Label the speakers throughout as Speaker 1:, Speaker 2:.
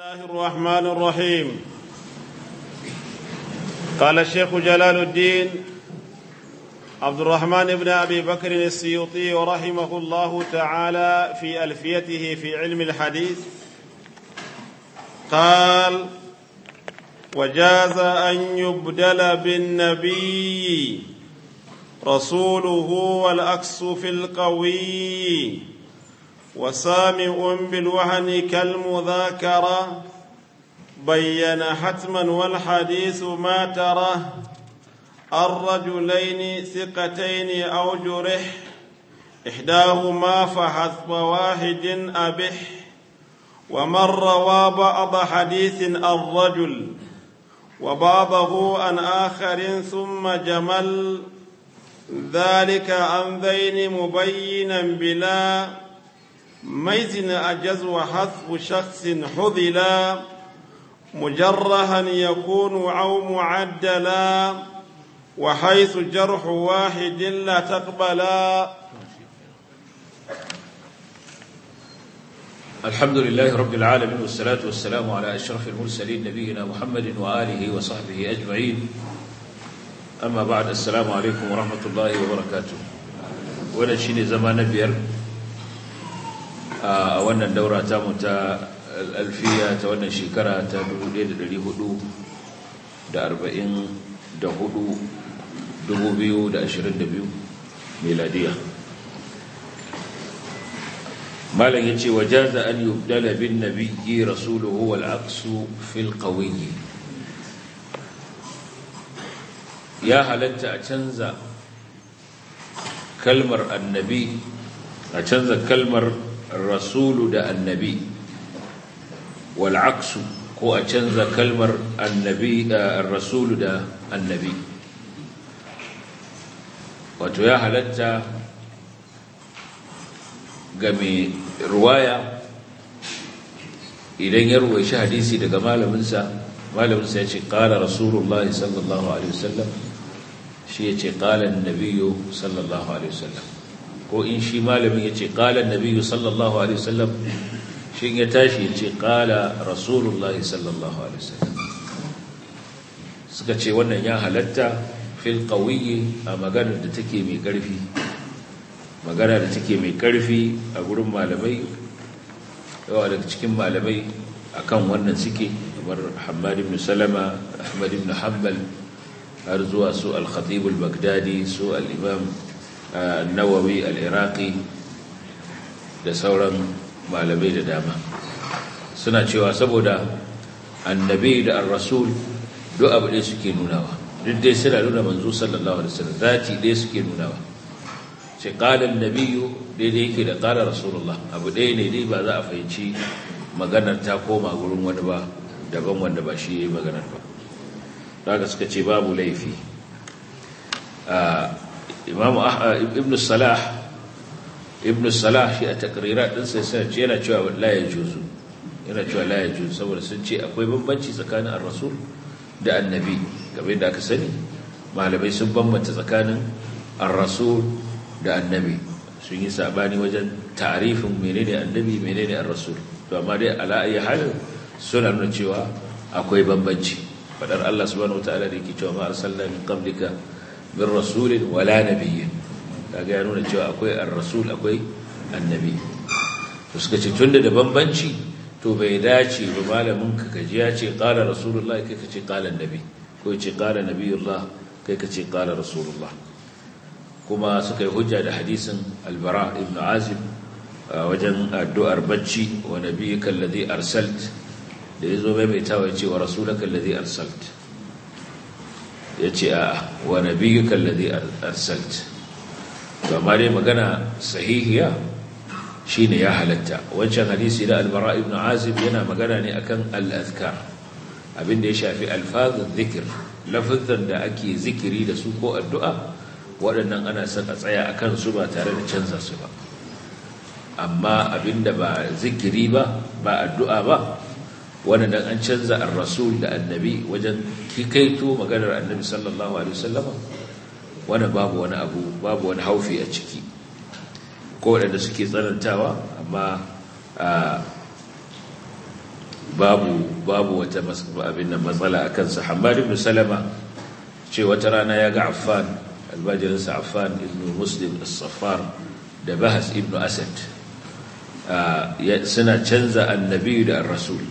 Speaker 1: الله الرحمن الرحيم قال الشيخ جلال الدين عبد الرحمن بن ابي بكر السيوطي رحمه الله تعالى في الفيته في علم الحديث قال وجاز ان يبدل بالنبي رسوله والاكس في القوي وسامع بالوهن كالمذاكره بين حتما والحديث ما تره الرجلين ثقتين أو جرح إحداهما فحسب واحد أبح ومن روى بعض حديث الرجل وبعضه عن آخر ثم جمل ذلك عن ذين مبينا بلا ميز أجز وحذف شخص حذلا مجرها يكون أو معدلا وحيث جرح واحد لا تقبلا
Speaker 2: الحمد لله رب العالمين والصلاة والسلام على أشرف المرسلين نبينا محمد وآله وصحبه أجمعين أما بعد السلام عليكم ورحمة الله وبركاته وانا شيني زمان بير وانا الدورة تامتا الألفية وانا شكرا تدو ليد لليهدو دا أربعين دا هدو دبو بيو دا أشرين دبيو ميلادية malam ya ce wajaza an yubdala bin nabiyyi rasuluhu wal aqsu fil qawiyyi ya halatta a canza kalmar annabi a canza kalmar rasulu da annabi wal aqsu ko a canza kalmar annabi rasulu da annabi wato ya halatta ga mai ruwaya idan ya ruwaishi hadisi daga malaminsa malaminsa ya ce ƙala rasulullah sallallahu alaihi wasallam shi ya ce ƙala nabiyu sallallahu alaihi wasallam ko in shi malamin ya ce ƙala nabiyu sallallahu alaihi wasallam shi ya tashi ya ce ƙala rasulullah sallallahu alaihi wasallam suka ce wannan ya halatta fil qawiyyi a maganar da take mai ƙarfi magana da take mai karfi a gurin malamai yawa daga cikin malamai akan wannan suke kamar Hamad ibn Salama Ahmad ibn Hanbal har zuwa su al-Khatib al-Baghdadi su al-Imam an-Nawawi al-Iraqi da sauran malamai da dama suna cewa saboda annabi da ar-rasul duk abu ɗaya suke nunawa duk dai suna nuna manzo sallallahu alaihi wasallam zati ɗaya suke nunawa ce ƙalar nabiyu daidai yake da ƙalar rasulullah abu ɗaya ne dai ba za a fahimci maganar ta koma gurin wani ba daban wanda ba shi ya yi maganar ba daga suka ce babu laifi imamu ibn salah ibn salah shi a takarira ɗinsa sai ce yana cewa la ya juzu yana cewa la ya juzu saboda sun ce akwai bambanci tsakanin ar-rasul da annabi game da aka sani malamai sun bambanta tsakanin ar-rasul da annabi sun yi sabani wajen tarifin menene annabi menene ar-rasul to amma dai ala ayi halin suna nuna cewa akwai bambanci fadar Allah subhanahu wataala da yake cewa ma arsalna min qablika min rasulin wala nabiyyin kaga ya nuna cewa akwai ar-rasul akwai annabi to suka ce tunda da bambanci to bai dace ba malamin ka kaji ya ce qala rasulullahi kai ka ce qala annabi ko ce qala nabiyullah kai ka ce qala rasulullah kuma suka yi hujja da hadisin albara ibn azib wajen addu'ar bacci wa nabiyyaka alladhi arsalt da yazo maimaitawa yace wa rasulaka alladhi arsalt yace a wa nabiyyaka alladhi arsalt to amma dai magana sahihiya shine ya halatta wancan hadisi da albara ibn azib yana magana ne akan al-azkar abinda ya shafi alfazun zikir lafazan da ake zikiri da su ko addu'a waɗannan ana son a tsaya a kansu ba tare da canza su ba amma abinda ba zikiri ba ba addu'a ba waɗannan an canza an rasul da annabi wajen kikaito maganar annabi sallallahu alaihi wasallama wani babu wani abu babu wani haufi a ciki ko waɗanda suke tsanantawa amma babu babu wata abin nan matsala akan sa Hammad ibn Salama ce wata rana ya ga Affan albajirinsa Affan ibn Muslim as-Saffar da Bahas ibn Asad suna canza annabi da ar-rasul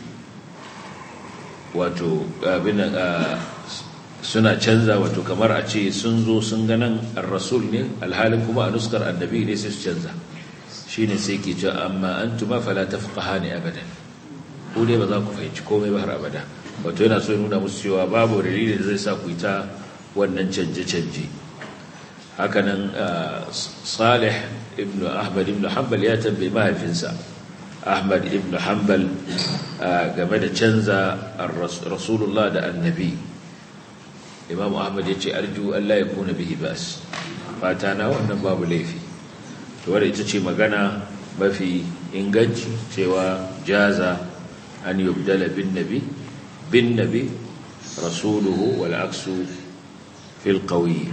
Speaker 2: wato abin suna canza wato kamar a ce sun zo sun ga nan ar-rasul ne alhalin kuma a nuskar annabi ne sai su canza shine sai ke cewa amma antuma fala tafqahani abadan ko dai ba za ku fahimci komai ba har abada wato yana so ya nuna musu cewa babu dalili da zai sa ku yi ta wannan canje-canje hakanan salih ibn ahmad ibn hanbal ya tambayi mahaifinsa ahmad ibn hanbal game da canza rasulullah da annabi imam ahmad ya ce arju allah ya kuna bihi bas fata na wannan babu laifi to wadda ita ce magana mafi inganci cewa jaza an yubdala bin nabi bin nabi rasuluhu wal aksu fil qawi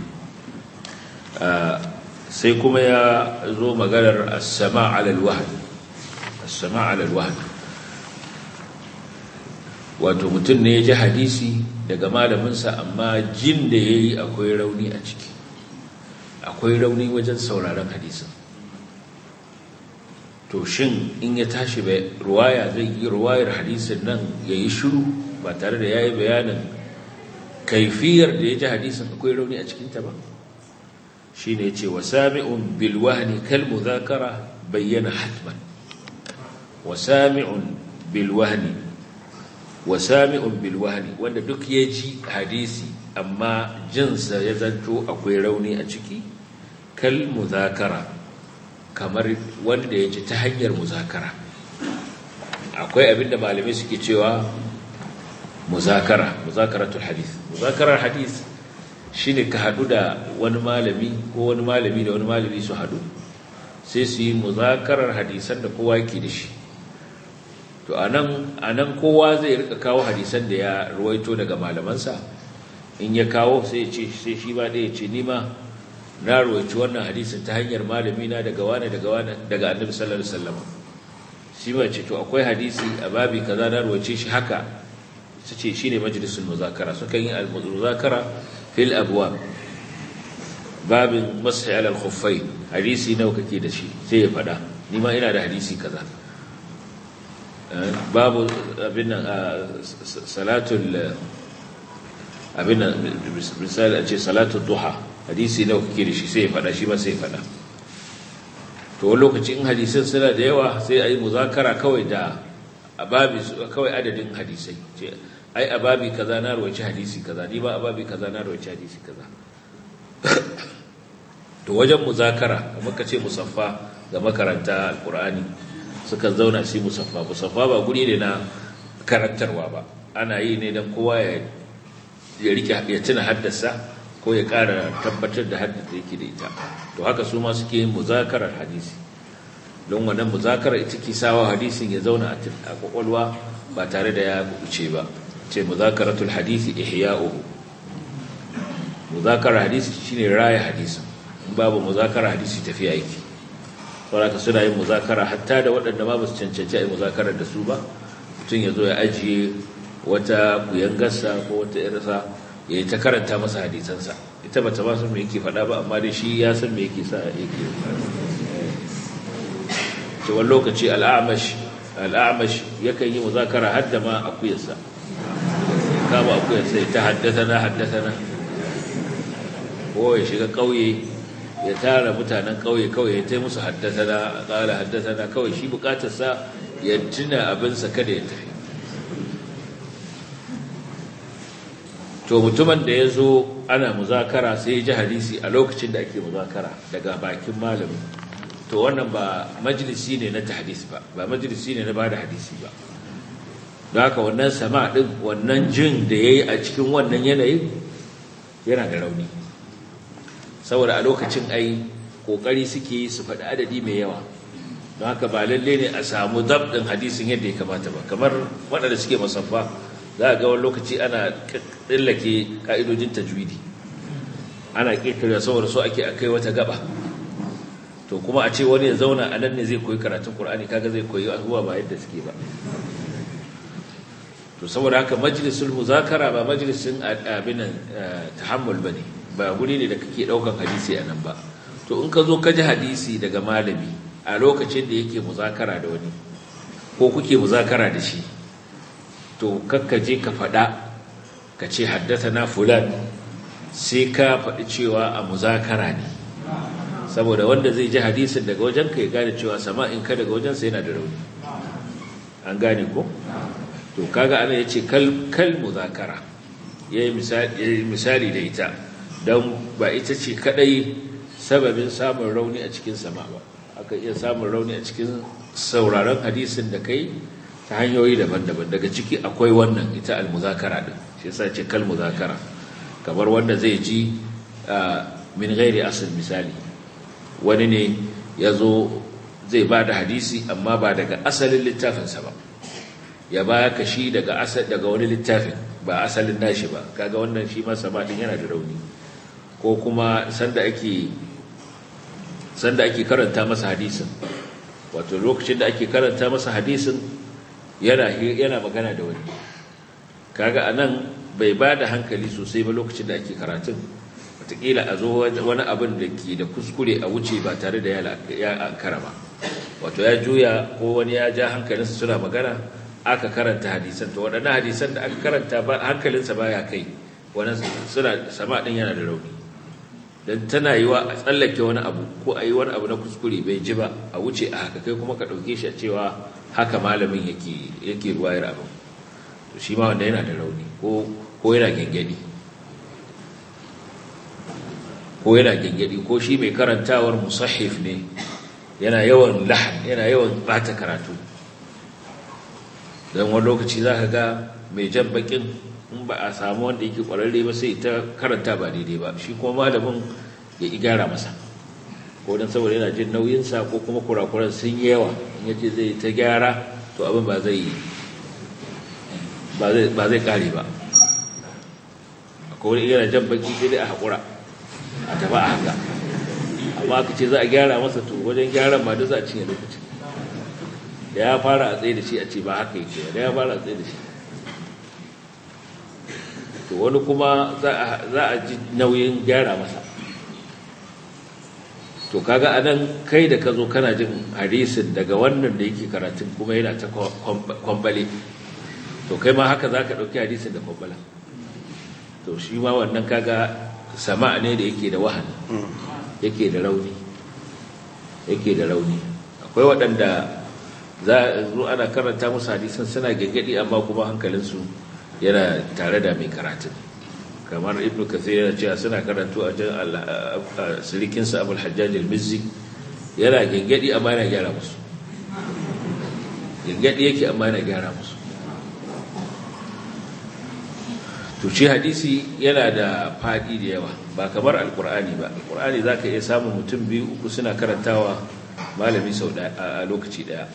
Speaker 2: sai kuma ya zo maganar as-sama' ala al-wahd as-sama' ala al-wahd wato mutum ne ya ji hadisi daga malaminsa amma jin da yayi akwai rauni a ciki akwai rauni wajen sauraron hadisin to shin in ya tashi ruwaya zai yi ruwayar hadisin nan ya yi shiru ba tare da ya yi bayanin kaifiyar da ya ji hadisin akwai rauni a cikinta ba shi ne ce wa sami'un bilwahani kalmu zakara bayyana hatman wa sami'un bilwahani wa sami'un bilwahani wanda duk ya ji hadisi amma jinsa ya zanto akwai rauni a ciki kalmu zakara kamar wanda ya ji ta hanyar muzakara akwai abinda malamai suke cewa muzakara muzakaratul hadith muzakarar hadith shine ka hadu da wani malami ko wani malami da wani malami su hadu sai su yi muzakarar hadisan da kowa yake da shi to anan anan kowa zai rika kawo hadisan da ya ruwaito daga malamansa in ya kawo sai ya ce sai shi ba da ya ce ni ma na ruwaici wannan hadisin ta hanyar malami na daga wani daga wani daga annabi sallallahu alaihi wasallam shi ba ce to akwai hadisi a babi kaza na ruwaice shi haka su ce shine majalisul muzakara suka yi al-muzakara fil abwab babin mashi ala al-khuffain hadisi nawa kake da shi sai ya fada ni ma ina da hadisi kaza babu abin nan salatul abin nan misali a ce salatul duha hadisi nawa kake da shi sai ya fada shi ma sai ya fada to wani lokaci in hadisan suna da yawa sai a yi muzakara kawai da ababi kawai adadin hadisai ce ai ababi kaza na rawaci hadisi kaza ni ba ababi kaza na rawaci hadisi kaza to wajen muzakara kamar ka ce musaffa ga makaranta alqur'ani suka zauna su musaffa musaffa ba guri ne na karantarwa ba ana yi ne dan kowa ya ya rike ya tuna haddasa ko ya ƙara tabbatar da haddasa yake da ita to haka su ma suke yin muzakarar hadisi don wannan muzakarar ita ke sawa hadisin ya zauna a kwakwalwa ba tare da ya kuce ba ce muzakaratul hadisi ihya'uhu muzakarar hadisi shine raya hadisi babu muzakarar hadisi tafiya yake saboda suna yin muzakara hatta da waɗanda ma ba su cancanci a yi muzakarar da su ba mutum ya zo ya ajiye wata kuyangarsa ko wata irsa ya yi ta karanta masa hadisansa ita ba ta ba san me yake faɗa ba amma dai shi ya san me yake sa yake ce wani lokaci al'amash al'amash yakan yi muzakara har da ma akuyarsa kama akuyarsa ya ta haddasa na haddasa na ko ya shiga ƙauye ya tara mutanen ƙauye kawai ya ta musu haddasa na ƙala haddasa na kawai shi bukatarsa ya tuna abinsa kada ya tafi to mutumin da ya zo ana muzakara sai ya ji hadisi a lokacin da ake muzakara daga bakin malamin to wannan ba majalisi ne na tahdis ba ba majalisi ne na bada hadisi ba don haka wannan sama din wannan jin da ya yi a cikin wannan yanayin yana da rauni saboda a lokacin ai kokari suke su faɗi adadi mai yawa don haka ba lalle ne a samu zabɗin hadisin yadda ya kamata ba kamar waɗanda suke musaffa za a ga wani lokaci ana tsallake ƙa'idojin tajwidi ana ƙirƙirya saboda so ake akai wata gaba to kuma a ce wani ya zauna a nan ne zai koyi karatun ƙur'ani kaga zai koyi abubuwa ba yadda suke ba to saboda haka majlisul muzakara ba majlisin abinan tahammul bane ba guri ne da kake daukan hadisi a nan ba to in ka zo ka ji hadisi daga malami a lokacin da yake muzakara da wani ko kuke muzakara da shi to kakka je ka faɗa ka ce haddasa na fulan sai ka faɗi cewa a muzakara ne saboda wanda zai ji hadisin daga wajen ka ya gane cewa sama'in ka daga wajen sai yana da rauni an gane ko to kaga ana yace kal kal muzakara yayi misali misali da ita dan ba ita ce kadai sababin samun rauni a cikin sama ba aka iya samun rauni a cikin sauraron hadisin da kai ta hanyoyi daban-daban daga ciki akwai wannan ita al-muzakara din shi yasa ce kal muzakara kamar wanda zai ji min ghairi asl misali wani ne yazo zai ba da hadisi amma ba daga asalin littafinsa ba ya ba ka shi daga asal daga wani littafin ba asalin nashi ba kaga wannan shi ma sama din yana da rauni ko kuma sanda ake sanda ake karanta masa hadisin wato lokacin da ake karanta masa hadisin yana yana magana da wani kaga anan bai ba da hankali sosai ba lokacin da ake karatun wataƙila a zo wani abin da ke da kuskure a wuce ba tare da ya ankara ba wato ya juya ko wani ya ja hankalinsa suna magana aka karanta hadisan to waɗannan hadisan da aka karanta ba hankalinsa baya kai wani suna sama ɗin yana da rauni don tana yi wa a tsallake wani abu ko a yi wani abu na kuskure bai ji ba a wuce a haka kai kuma ka ɗauke shi a cewa haka malamin yake yake ruwayar abin to shi ma wanda yana da rauni ko ko yana gengedi ko yana gengedi ko shi mai karantawar musahif ne yana yawan lahan yana yawan bata karatu don wani lokaci za ka ga mai jan bakin in ba a samu wanda yake kwararre ba sai ta karanta ba daidai ba shi kuma malamin ya gyara masa ko don saboda yana jin nauyinsa ko kuma kurakuran sun yi yawa in yace zai ta gyara to abin ba zai ba zai kare ba akwai wani yana jan baki sai dai a haƙura a taba a haka amma aka ce za a gyara masa to wajen gyaran ma duk za a cinye lokacin da ya fara a tsaye da shi a ce ba haka yake da ya fara a tsaye da shi to wani kuma za a ji nauyin gyara masa to kaga anan kai da ka zo kana jin hadisin daga wannan da yake karatun kuma yana ta kwambale to kai ma haka za ka ɗauki hadisin da kwambala to shi ma wannan kaga sama ne da yake da wahan yake da rauni yake da rauni akwai waɗanda za a zo ana karanta musu hadisan suna gaggadi amma kuma hankalinsu yana tare da mai karatun kamar ibn kathir yana cewa suna karantu a jan sirikinsa abul hajjaj al-mizzi yana gaggadi amma yana gyara musu gaggadi yake amma yana gyara musu to shi hadisi yana da fadi da yawa ba kamar alkur'ani ba alkur'ani za ka iya samun mutum biyu uku suna karantawa malami sau a lokaci daya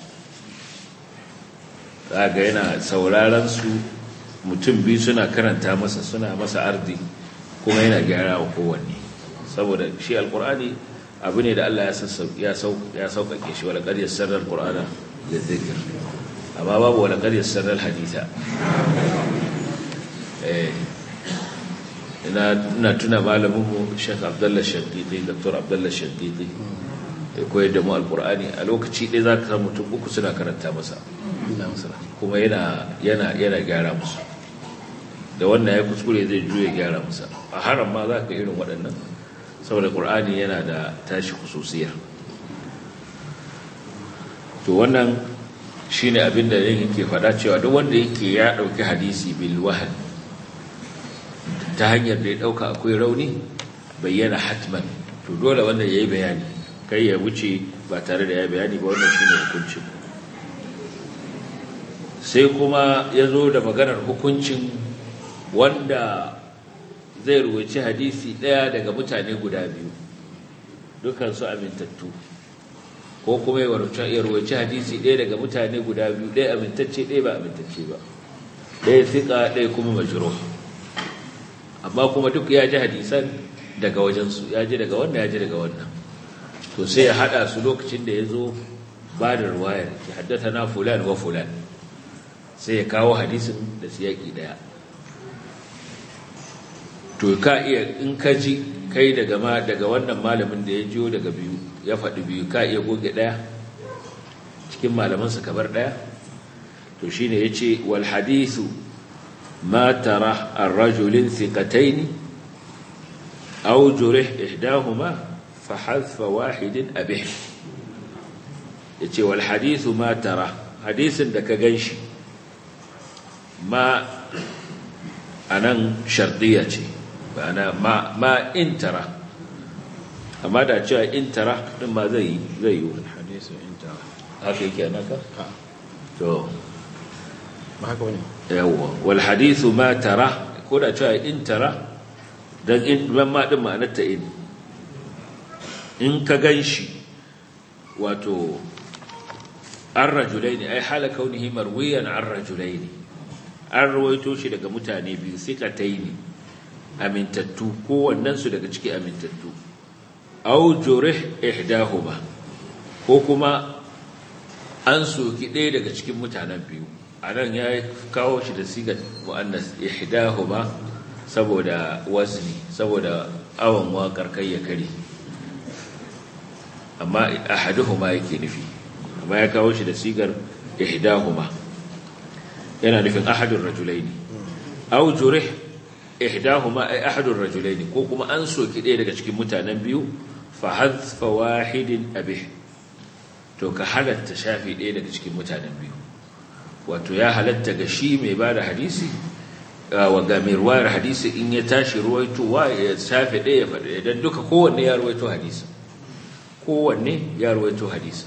Speaker 2: za ga yana sauraron su mutum biyu suna karanta masa suna masa ardi kuma yana gyara wa kowanne saboda shi alkur'ani abu ne da Allah ya sauƙaƙe shi wala ƙaryar sarar ƙur'ana da zikir amma babu wala ƙaryar sarar hadita ina tuna malaminmu shek abdullah shaddidi dr abdullah shaddidi ya koyar da mu alkur'ani a lokaci ɗaya za ka samu mutum uku suna karanta masa kuma yana gyara musu da wannan ya kuskure zai juya gyara musa a haram ma za ka irin waɗannan saboda ƙur'ani yana da tashi kususiyar to wannan shi ne abin da yake faɗa cewa duk wanda yake ya ɗauki hadisi bil wahan ta hanyar da ya ɗauka akwai rauni bayyana hatman to dole wannan ya yi bayani kai ya wuce ba tare da ya bayani ba wannan shi ne hukuncin sai kuma ya zo da maganar hukuncin wanda zai ruwaci hadisi ɗaya daga mutane guda biyu dukansu amintattu ko kuma ya ruwaci hadisi ɗaya daga mutane guda biyu ɗaya amintacce ɗaya ba amintacce ba ɗaya fiƙa ɗaya kuma majiro amma kuma duk ya ji hadisan daga wajensu ya ji daga wannan ya ji daga wannan to sai ya haɗa su lokacin da ya zo ba da ruwayar ya haddata na fulan wa fulan sai ya kawo hadisin da siyaki daya to ka iya in ka ji kai daga ma daga wannan malamin da ya jiyo daga biyu ya faɗi biyu ka iya goge daya cikin malamansa kabar daya to shine yace wal hadithu ma tara ar-rajulin thiqatayn aw jurih ihdahuma fa hadfa wahidin abih yace wal hadithu ma tara hadisin da ka ganshi ma anan shardiya ce bana ma ma in tara amma da cewa in tara din ma zai zai yi
Speaker 1: hadisu in tara
Speaker 2: haka yake naka
Speaker 1: ha
Speaker 2: to
Speaker 1: ba haka wani
Speaker 2: yawwa wal hadithu ma tara ko da cewa in tara dan in ban ma din ma'anar ta in in ka ganshi wato an rajulaini ai hala kaunihi marwiyan an rajulaini an rawaito shi daga mutane biyu thiqataini amintattu kowannen su daga ciki amintattu aw jurih ihdahuma ko kuma an soki ɗaya daga cikin mutanen biyu a nan ya kawo shi da sigar mu'annas ihdahuma saboda wazni saboda awon waƙar kai ya kare amma ahaduhuma yake nufi amma ya kawo shi da sigar ihdahuma yana nufin ahadun rajulaini aw jurih ihdahuma ay ahadun rajulaini ko kuma an soki ɗaya daga cikin mutanen biyu fa hadfa wahidin abih to ka halatta shafi ɗaya daga cikin mutanen biyu wato ya halatta ga shi mai ba da hadisi wa ga mai ruwayar hadisi in ya tashi ruwaitowa ya shafi ɗaya ya faɗi idan duka kowanne ya ruwaito hadisi kowanne ya ruwaito hadisi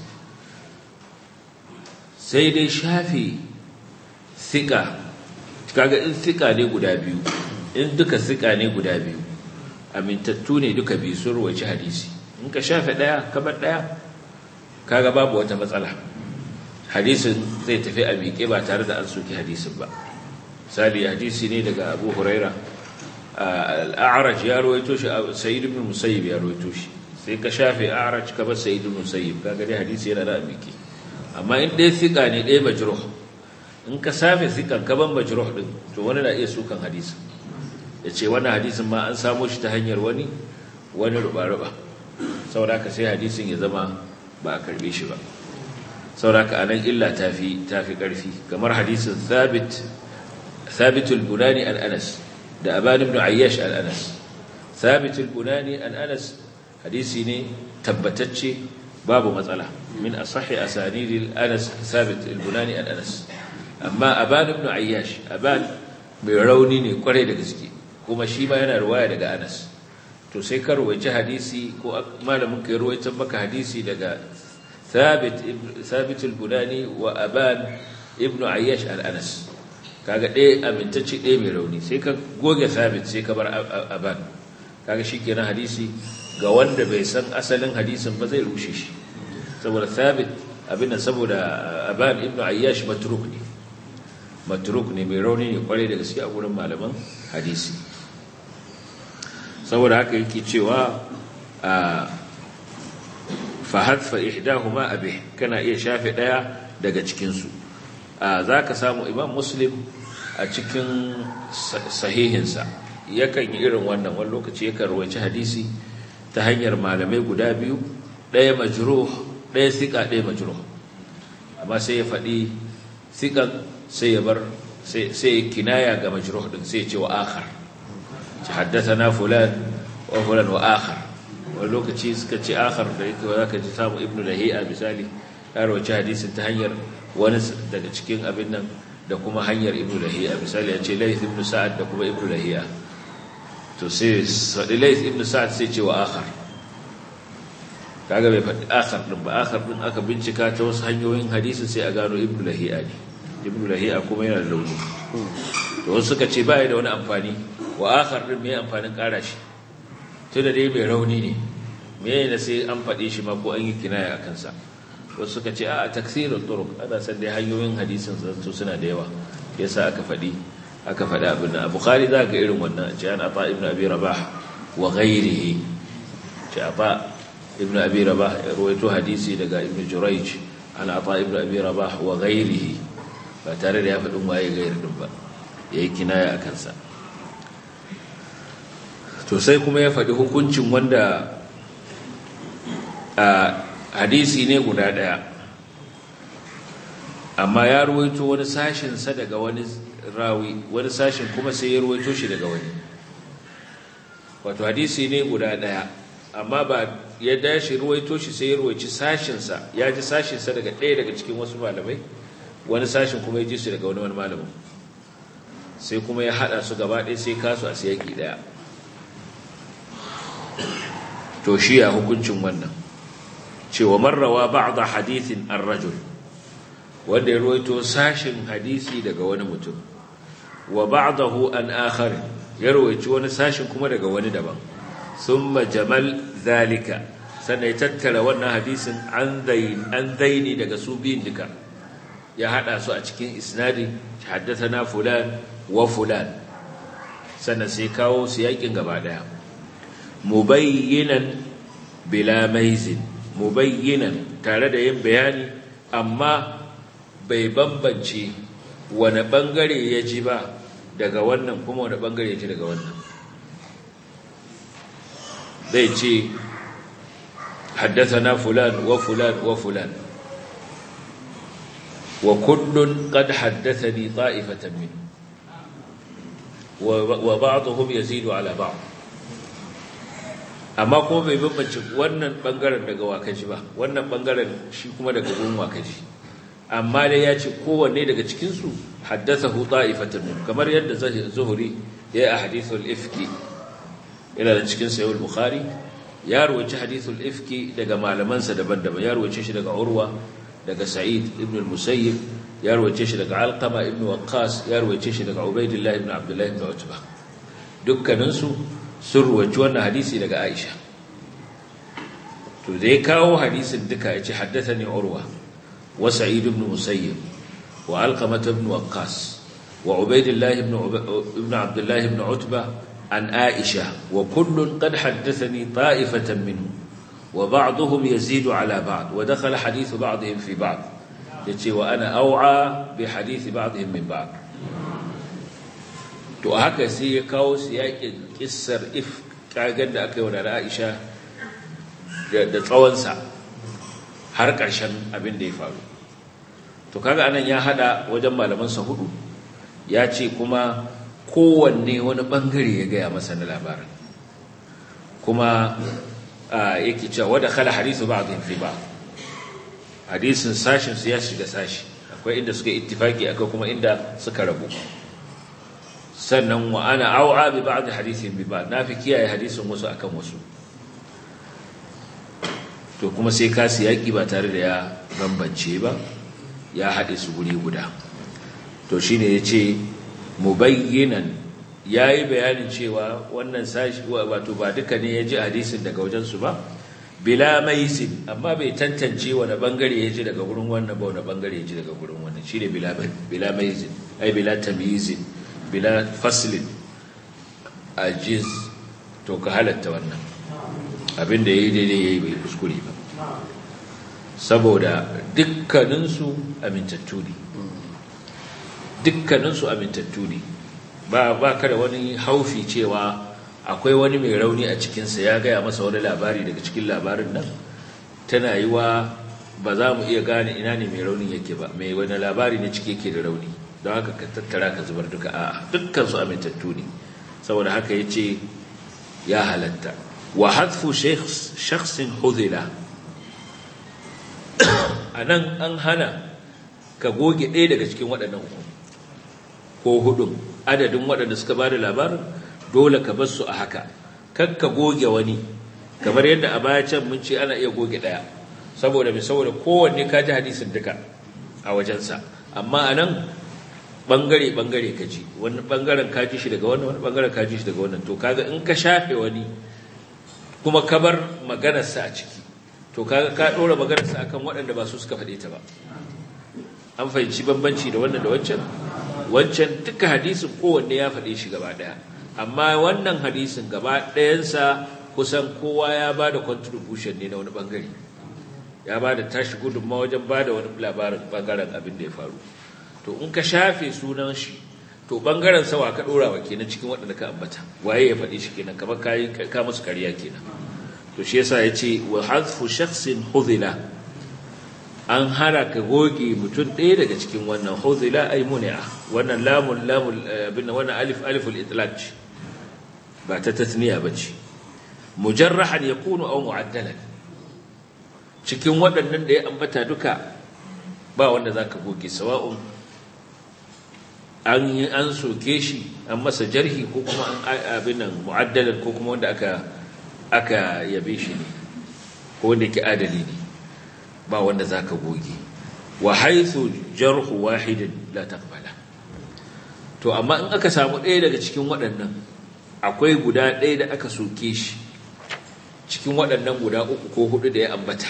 Speaker 2: sai dai shafi sika kaga in sika ne guda biyu in duka sika ne guda biyu amintattu ne duka biyu sun ruwaici hadisi in ka shafe ɗaya kamar ɗaya kaga babu wata matsala hadisin zai tafi a miƙe ba tare da an soki hadisin ba misali hadisi ne daga abu huraira al'araj ya rawaito shi sayyid ibn musayyib ya rawaito shi sai ka shafe a'raj ka bar sayyid ibn musayyib kaga dai hadisi yana da miƙe amma in ɗaya siƙa ne ɗaya majruh in ka safe siƙan ka ban majruh din to wani na iya sukan hadisin ya ce wannan hadisin ma an samo shi ta hanyar wani wani ruba-ruba saboda ka sai hadisin ya zama ba a karbe shi ba sauraka anan illa tafi tafi karfi kamar hadisin thabit thabitul bunani an anas da aban ibn ayyash an anas thabitul bunani an anas hadisi ne tabbatacce babu matsala min asahi asanidil anas thabit al bunani an anas amma aban ibn ayyash aban mai rauni ne kwarai da gaske kuma shi ma yana ruwaya daga anas to sai ka ruwaici hadisi ko malamin ka ruwaita maka hadisi daga ثابت ثابت البناني وابان ابن عياش الانس kaga ɗaya amintacce ɗaya mai rauni sai ka goge sabit sai ka bar aban kaga shikenan hadisi ga wanda bai san asalin hadisin ba zai rushe shi saboda sabit abin nan saboda aban ibnu ayyash matruk ne matruk ne mai rauni ne kwarai da gaske a gurin malaman hadisi saboda haka yake cewa fahadfa ihdahuma abih kana iya shafe daya daga cikin su zaka samu imam muslim a cikin sahihinsa yakan yi irin wannan wani lokaci yakan rawaci hadisi ta hanyar malamai guda biyu daya majruh daya sika daya majruh amma sai ya faɗi sikan sai ya bar sai kinaya ga majruh din sai ya ce wa akhar haddathana fulan wa fulan wa akhar wani lokaci suka ce akhar da yake za ka ji samu ibnu lahi'a misali ya rawaci hadisin ta hanyar wani daga cikin abin nan da kuma hanyar ibnu lahi'a misali ya ce laith ibnu sa'ad da kuma ibnu lahi'a to sai faɗi laith ibnu sa'ad sai ce wa akhar kaga bai faɗi akhar din ba akhar din aka bincika ta wasu hanyoyin hadisin sai a gano ibnu lahi'a ne ibnu lahi'a kuma yana da launi to wasu suka ce ba da wani amfani wa akhar din me amfanin ƙara shi tunda dai mai rauni ne me ne sai an faɗi shi ma ko an yi kinaya a kansa wasu suka ce a taksirin turuk ana san dai hanyoyin hadisin zanto suna da yawa yasa aka faɗi aka faɗi abin nan a bukhari za ga irin wannan ce an ata ibnu abi rabah wa ghairihi ce ata ibnu abi rabah ya rawaito hadisi daga ibnu jurayj an ata ibnu abi rabah wa ghairihi ba tare da ya faɗin waye gairu din ba ya yi kinaya a kansa to sai kuma ya faɗi hukuncin wanda a hadisi ne guda ɗaya amma ya ruwaito wani sashinsa daga wani rawi wani sashin kuma sai ya ruwaito shi daga wani wato hadisi ne guda ɗaya amma ba ya dashi ruwaito shi sai ya ruwaici sashinsa ya ji sashinsa daga ɗaya daga cikin wasu malamai wani sashin kuma ya ji su daga wani wani malamin sai kuma ya haɗa su gaba ɗaya sai kasu a siyaki ɗaya to shi ya hukuncin wannan cewa marrawa ba'da hadithin ar-rajul wanda ya ruwaito sashin hadisi daga wani mutum wa ba'dahu an akhar ya ruwaici wani sashin kuma daga wani daban thumma jamal zalika sannan ya tattara wannan hadisin an dain an daini daga su biyun duka ya hada su a cikin isnadi haddathana fulan wa fulan sannan sai kawo su yakin gaba daya mubayyinan bila maizin mubayyinan tare da yin bayani amma bai bambance wani bangare ya ji ba daga wannan kuma wani bangare ya ji daga wannan zai ce haddathana fulan wa fulan wa fulan wa kullun qad haddathani ta'ifatan min wa ba'dhum yazidu ala ba'd amma kuma bai bambance wannan bangaren daga wakaji ba wannan bangaren shi kuma daga gun wakaji amma dai ya ce kowanne daga cikinsu haddathahu ta'ifatan min kamar yadda zuhuri ya yi a hadithul ifki yana da cikin sayyid bukhari ya ruwaci hadithul ifki daga malamansa daban-daban ya ruwace shi daga urwa daga sa'id ibn al-musayyib ya ruwace shi daga alqama ibn waqqas ya ruwace shi daga ubaidillah ibn abdullah ibn utbah dukkaninsu sun ruwaci wannan hadisi daga Aisha to da ya kawo hadisin duka ya ce haddathani urwa wa sa'id ibn musayyib wa alqamah ibn waqqas wa ubaydillah ibn ibn abdullah ibn utba an Aisha wa kullun qad haddathani ta'ifatan minhu wa ba'dhum yazidu ala ba'd wa dakhala hadith ba'dihim fi ba'd yace wa ana aw'a bi hadith ba'dihim min ba'd to haka sai ya kawo su yakin kissar if kagan da aka yi wa Aisha da tsawonsa har ƙarshen abin da ya faru to kaga anan ya hada wajen malamansa hudu ya ce kuma kowanne wani bangare ya gaya masa na labarin kuma yake cewa wadda khala hadisu ba'dhin fi ba hadisin sashin su ya shiga sashi akwai inda suka ittifaki akwai kuma inda suka rabu sannan wa ana au'a bi ba'd hadithin bi ba'd nafi kiyaye hadisin wasu akan wasu to kuma sai ka yaki ba tare da ya bambance ba ya haɗe su guri guda to shine yace mubayyinan yayi bayanin cewa wannan sashi wato ba duka ne yaji hadisin daga wajen su ba bila maisin amma bai tantance wani bangare yaji daga gurin wannan ba wani bangare yaji daga gurin wannan shine bila bila maisin ai bila tamyizin bila faslin ajiz to ka halatta wannan abinda yayi daidai yayi bai kuskure ba saboda dukkaninsu amintattu ne dukkaninsu amintattu ne ba ba ka da wani haufi cewa akwai wani mai rauni a cikinsa ya gaya masa wani labari daga cikin labarin nan tana yi wa ba za mu iya gane ina ne mai raunin yake ba mai wani labari ne cike yake da rauni don haka ka tattara ka zubar duka a dukkansu amintattu ne saboda haka ya ce ya halatta wa hadfu shakhsin hudila a nan an hana ka goge ɗaya daga cikin waɗannan uku ko hudun adadin waɗanda suka ba da labarin dole ka bar su a haka kan ka goge wani kamar yadda a baya can mun ce ana iya goge ɗaya saboda mai saboda kowanne ka ji hadisin duka a wajensa amma a nan ɓangare-ɓangare ka ji wani ɓangaren ka ji shi daga wannan wani ɓangaren ka ji shi daga wannan to kaga in ka shafe wani kuma ka bar maganarsa a ciki to kaga ka ɗora maganarsa akan waɗanda ba su suka faɗe ta ba an fahimci bambanci da wannan da wancan wancan duka hadisin kowanne ya faɗe shi gaba ɗaya amma wannan hadisin gaba ɗayansa kusan kowa ya ba da contribution ne na wani ɓangare ya ba da tashi gudunma wajen ba da wani labarin ɓangaren abin da ya faru to in ka shafe sunan shi to bangaren sawa ka dora wa kenan cikin waɗanda ka ambata waye ya faɗi shi kenan kamar kai ka musu ƙarya kenan to shi yasa yace wa hazfu shakhsin hudhila an hara ka goge mutum ɗaya daga cikin wannan hudhila ay muni'a wannan lamun lamul bin wannan alif aliful itlaq ba ta tasniya bace mujarrahan yakunu aw mu'addalan cikin waɗannan da ya ambata duka ba wanda zaka goge sawa'un an yi an soke shi an masa jarhi ko kuma an abin nan mu'addalan ko kuma wanda aka aka yabe shi ne ko wanda yake adali ne ba wanda zaka goge wa haythu jarhu wahidin la taqbala to amma in aka samu ɗaya daga cikin waɗannan akwai guda ɗaya da aka soke shi cikin waɗannan guda uku ko hudu da ya ambata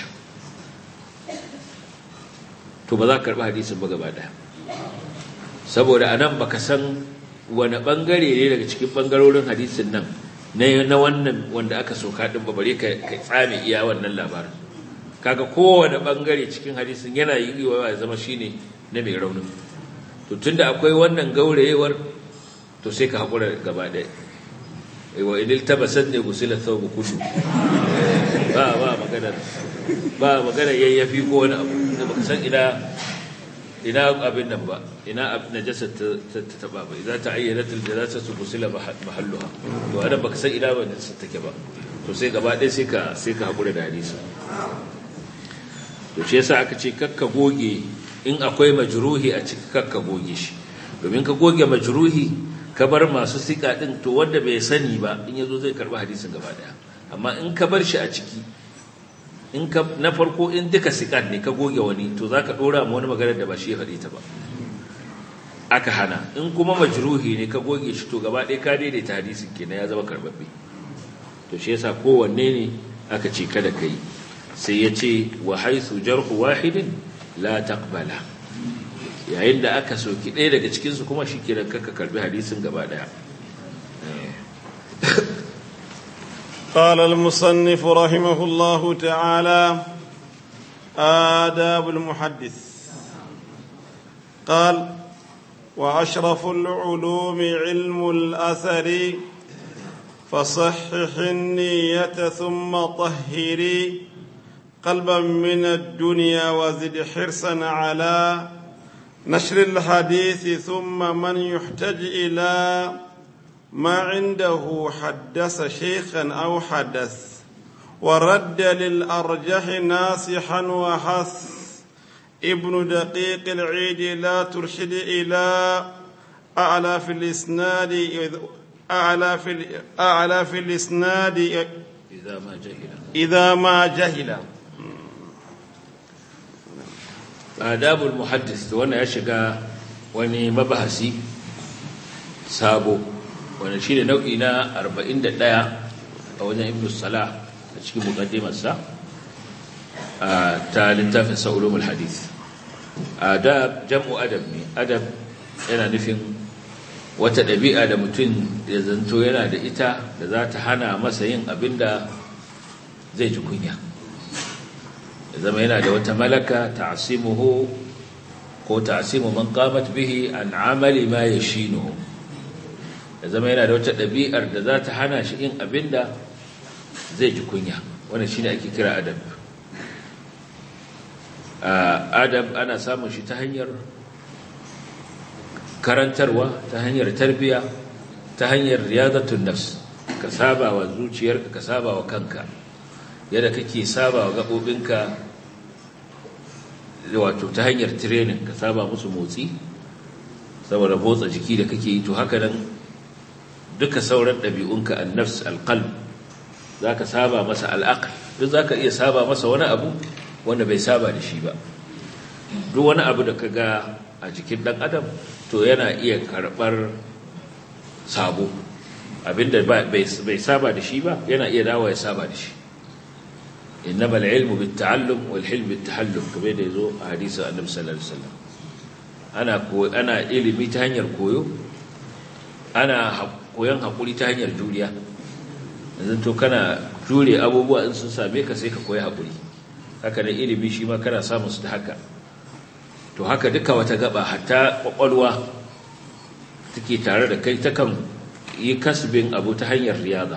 Speaker 2: to ba za ka karɓi hadisin ba gaba ɗaya saboda anan baka san wani bangare ne daga cikin bangarorin hadisin nan na wannan wanda aka soka din bare ka tsame iya wannan labarin kaga kowane bangare cikin hadisin yana yi wa ya zama shine na mai raunin to tunda akwai wannan gaurayewar to sai ka hakura gaba ɗaya wa idil tabasat ne gusila thawbu kullu ba ba magana ba magana yayyafi ko wani abu da baka san ina ina abin nan ba ina najasa ta taba ba idan ta ayyana aljanasa su kusila mahalluha to anan baka san ina ba najasa take ba to sai gaba ɗaya sai ka sai ka hakura da hadisi to shi yasa aka ce kakka goge in akwai majruhi a ciki kakka goge shi domin ka goge majruhi ka bar masu sika din to wanda bai sani ba in yazo zai karba hadisin gaba daya amma in ka bar shi a ciki in ka na farko in duka sikat ne ka goge wani to zaka dora ma wani magana da ba shi ya faɗi ta ba aka hana in kuma majruhi ne ka goge shi to gaba ɗaya ka daidaita hadisin kenan ya zama karbabbe to shi yasa kowanne ne aka ce kada kai sai ya ce wa haythu jarhu wahidin la taqbala yayin da aka soki ɗaya daga cikin su kuma shikenan kaka karbi hadisin gaba ɗaya
Speaker 1: قال المصنف رحمه الله تعالى آداب المحدث قال وأشرف العلوم علم الأثر فصحح النية ثم طهري قلبا من الدنيا وزد حرصا على نشر الحديث ثم من يحتج إلى ما عنده حدث شيخا أو حدث ورد للأرجح ناصحا وحث ابن دقيق العيد لا ترشد إلى أعلى في الإسناد أعلى في أعلى في الإسناد
Speaker 2: إذا ما جهل
Speaker 1: إذا ما جهل
Speaker 2: آداب المحدث وانا يشقى wani mabahasi sabo wanda shi ne nau'i na 41 a wajen ibn salah a cikin mukaddimarsa ta littafin sa'ulumul hadith adab jam'u adab ne adab yana nufin wata ɗabi'a da mutum ya zanto yana da ita da za ta hana masa yin abin da zai ji kunya ya zama yana da wata malaka ta'asimuhu ko ta'asimu man qamat bihi an amali ma yashinuhu ya zama yana da wata ɗabi'ar da za ta hana shi yin abin da zai ji kunya wannan shine ake kira adab adab ana samun shi ta hanyar karantarwa ta hanyar tarbiya ta hanyar riyadatun nafs ka saba wa zuciyarka ka saba wa kanka yadda kake saba wa gaɓoɓinka wato ta hanyar training ka saba musu motsi saboda motsa jiki da kake yi to haka nan duka sauran ɗabi'unka annafs alqalb za ka saba masa al'aql duk za ka iya saba masa wani abu wanda bai saba da shi ba duk wani abu da ka ga a jikin ɗan adam to yana iya karɓar sabo abinda bai saba da shi ba yana iya dawo ya saba da shi innama al-ilmu bit-ta'allum wal-hilm bit-tahallum kamar da yazo a hadisi annabi sallallahu alaihi wasallam ana ana ilimi ta hanyar koyo ana koyon hakuri ta hanyar juriya yanzu to kana jure abubuwa in sun same ka sai ka koyi hakuri haka da ilimi shi ma kana samun su da haka to haka duka wata gaba hatta kwakwalwa take tare da kai takan yi kasbin abu ta hanyar riyada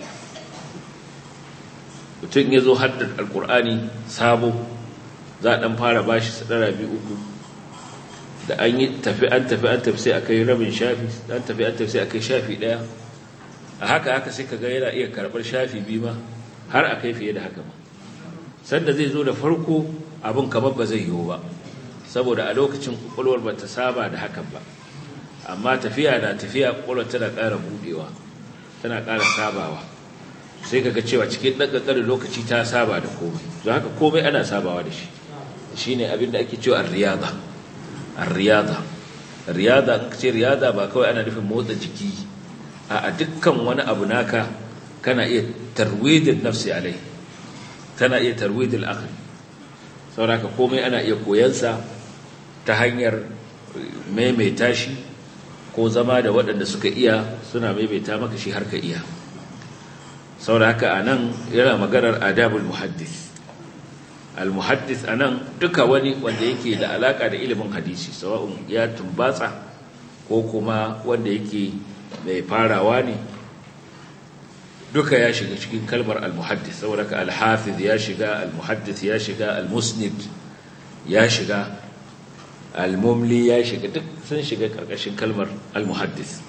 Speaker 2: mutum ya zo haddar alkur'ani sabo za a ɗan fara bashi sadara biyu uku da an yi tafi an tafi an tafi sai a kai rabin shafi an tafi an tafi sai a kai shafi ɗaya a haka haka sai ka ga yana iya karɓar shafi biyu ma har a kai fiye da haka ma sanda zai zo da farko abin kamar ba zai yiwu ba saboda a lokacin kwakwalwar ba ta saba da hakan ba amma tafiya na tafiya kwakwalwar tana ƙara buɗewa tana ƙara sabawa sai kaga cewa cikin ɗan ƙanƙanin lokaci ta saba da komai don haka komai ana sabawa da shi shi ne abin da ake cewa riyada riyada riyada in ce riyada ba kawai ana nufin motsa jiki a dukkan wani abu naka kana iya tarwidin nafsi alai tana iya tarwidin akali sauraka komai ana iya koyansa ta hanyar maimaita shi ko zama da waɗanda suka iya suna maimaita maka shi har ka iya sauraka a nan yana maganar adabul muhaddis al-muhaddis a nan duka wani wanda yake da alaka da ilimin hadisi sawa'un ya tumbatsa ko kuma wanda yake mai farawa ne duka ya shiga cikin kalmar al-muhaddis saboda ka al-hafiz ya shiga al-muhaddis ya shiga al-musnid ya shiga al-mumli ya shiga duk sun shiga karkashin kalmar al-muhaddis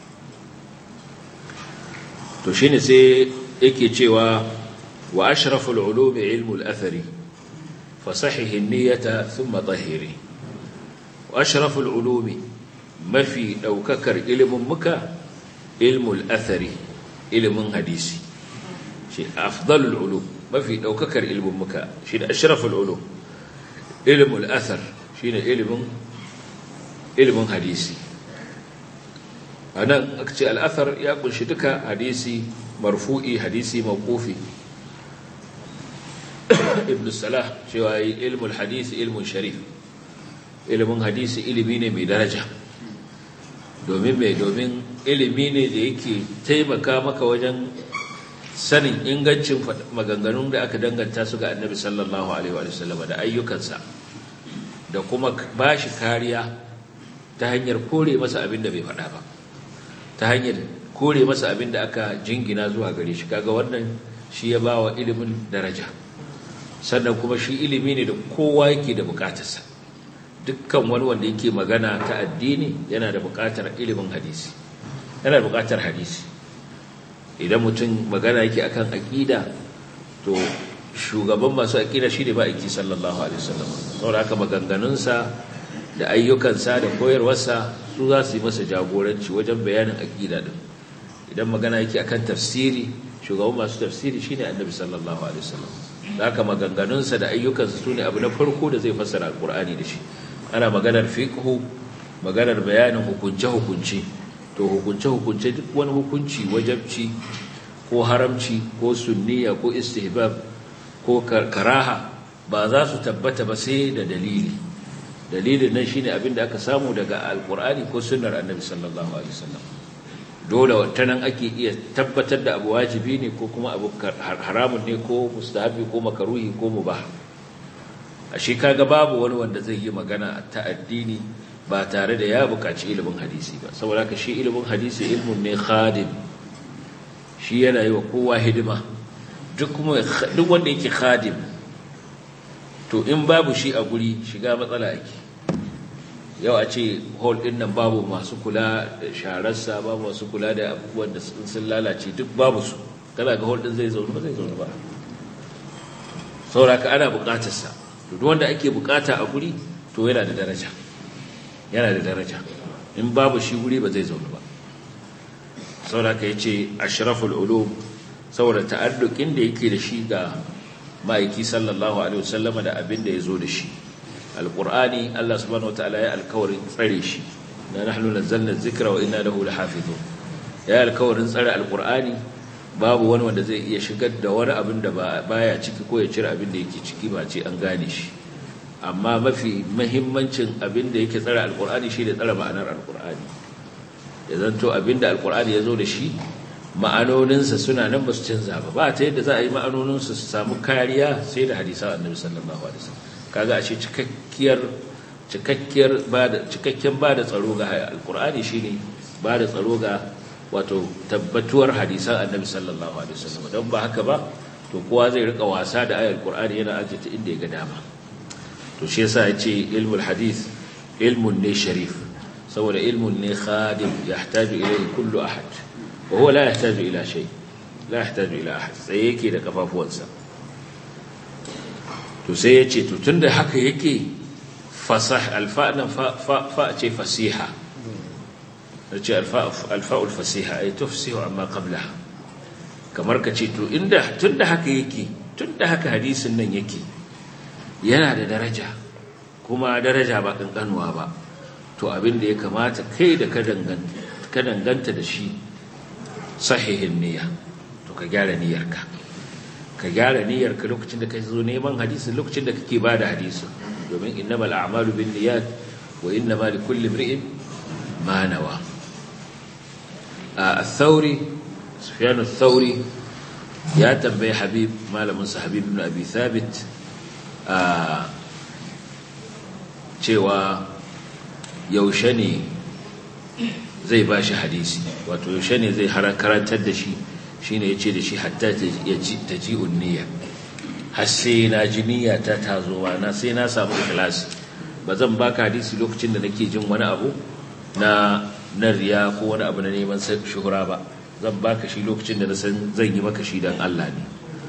Speaker 2: to shine sai yake cewa wa ashraful ulumi ilmul athari fasahihi niyyata thumma tahiri wa ashraful ulumi mafi daukakar ilimin muka ilmul athari ilimin hadisi shi afdalul ulum mafi daukakar ilimin muka shi da ashraful ulum ilmul athar shine ilimin ilimin hadisi anan aka ce al-athar ya kunshi duka hadisi marfu'i hadisi mawqufi ibn salah cewa ilmul hadisi ilmun sharif ilimin hadisi ilimi ne mai daraja domin mai domin ilimi ne da yake taimaka maka wajen sanin ingancin maganganun da aka danganta su ga annabi sallallahu alaihi wa sallam da ayyukansa da kuma ba shi kariya ta hanyar kore masa abin da bai faɗa ba ta hanyar kore masa abin da aka jingina zuwa gare shi kaga wannan shi ya ba wa ilimin daraja sannan kuma shi ilimi ne da kowa yake da bukatarsa dukkan wani wanda yake magana ta addini yana da bukatar ilimin hadisi yana da bukatar hadisi idan mutum magana yake akan aqida to shugaban masu aqida shine ba aiki sallallahu alaihi wasallam saboda haka maganganunsa da ayyukansa da koyarwarsa su za su yi masa jagoranci wajen bayanin aqida din idan magana yake akan tafsiri shugaban masu tafsiri shine annabi sallallahu alaihi wasallam haka maganganunsa da ayyukansa su ne abu na farko da zai fassara alkur'ani da shi ana maganar fiqhu maganar bayanin hukunce-hukunce to hukunce-hukunce duk wani hukunci wajabci ko haramci ko sunniya ko istihbab ko karaha ba za su tabbata ba sai da dalili dalilin nan shine abin da aka samu daga alkur'ani ko sunnar annabi sallallahu alaihi wasallam dole ta nan ake iya tabbatar da abu wajibi ne ko kuma abu haramun ne ko mustahabi ko makaruhi ko mubah a shi kaga babu wani wanda zai yi magana ta addini ba tare da ya buƙaci ilimin hadisi ba saboda ka shi ilimin hadisi ilmun ne khadim shi yana yi wa kowa hidima duk duk wanda yake khadim to in babu shi a guri shiga matsala yake yau a ce hall ɗin nan babu masu kula da shararsa babu masu kula da abubuwan da sun lalace duk babu su kana ga hall ɗin zai zaune ba zai zaune ba sauraka ana buƙatarsa duk wanda ake buƙata a guri to yana da daraja yana da daraja in babu shi guri ba zai zaune ba sauraka ya ce ashraful ulum saboda ta'addukin da yake da shi ga ma'aiki sallallahu alaihi wasallama da abin da ya zo da shi alƙur'ani Allah subhanahu wataala ya alkawarin tsare shi na nahnu nazzalna dhikra wa inna lahu lahafizun ya alkawarin tsare alƙur'ani babu wani wanda zai iya shigar da wani abin da baya ciki ko ya cire abin da yake ciki ba ce an gane shi amma mafi muhimmancin abin da yake tsare alƙur'ani shi da tsare ma'anar alƙur'ani ya zanto abin da alƙur'ani ya zo da shi ma'anoninsa suna nan ba su canza ba ba ta yadda za a yi ma'anoninsa su samu kariya sai da hadisan annabi sallallahu alaihi wasallam kaga ashe cikakkiyar cikakkiyar bada cikakken bada tsaro ga alqur'ani shine bada tsaro ga wato tabbatuwar hadisan annabi sallallahu alaihi wasallam don ba haka ba to kowa zai rika wasa da ayar qur'ani yana ajita inda ya ga dama to shi yasa yace ilmul hadith ilmun ne sharif saboda ilmun ne khadim yahtaju ilayhi kullu ahad wa huwa la yahtaju ila shay la yahtaju ila ahad sai yake da kafafuwansa to sai yace to tunda haka yake fasah alfa'na fa fa ce fasiha ce alfa'ul fasiha ay tufsihu amma qablaha kamar ka ce to inda tunda haka yake tunda haka hadisin nan yake yana da daraja kuma daraja ba kankanuwa ba to abin da ya kamata kai da ka danganta da shi sahihin niyya to ka gyara niyyarka ka gyara niyyarka lokacin da ka zo neman hadisi lokacin da kake bada hadisi domin innamal a'malu binniyat wa innamal likulli imri'in ma nawa الثوري سفيان الثوري يا تنبي حبيب ما لمنسى حبيب بن أبي ثابت cewa yaushe ne zai ba shi hadisi wato yaushe ne zai karantar da shi shi ne ya ce da shi hatta ta ji unniya har sai na ji niyya ta tazo na sai na samu ikhlasi ba zan baka hadisi lokacin da nake jin wani abu na na riya ko wani abu na neman shuhura ba zan baka shi lokacin da na san zan yi maka shi dan Allah ne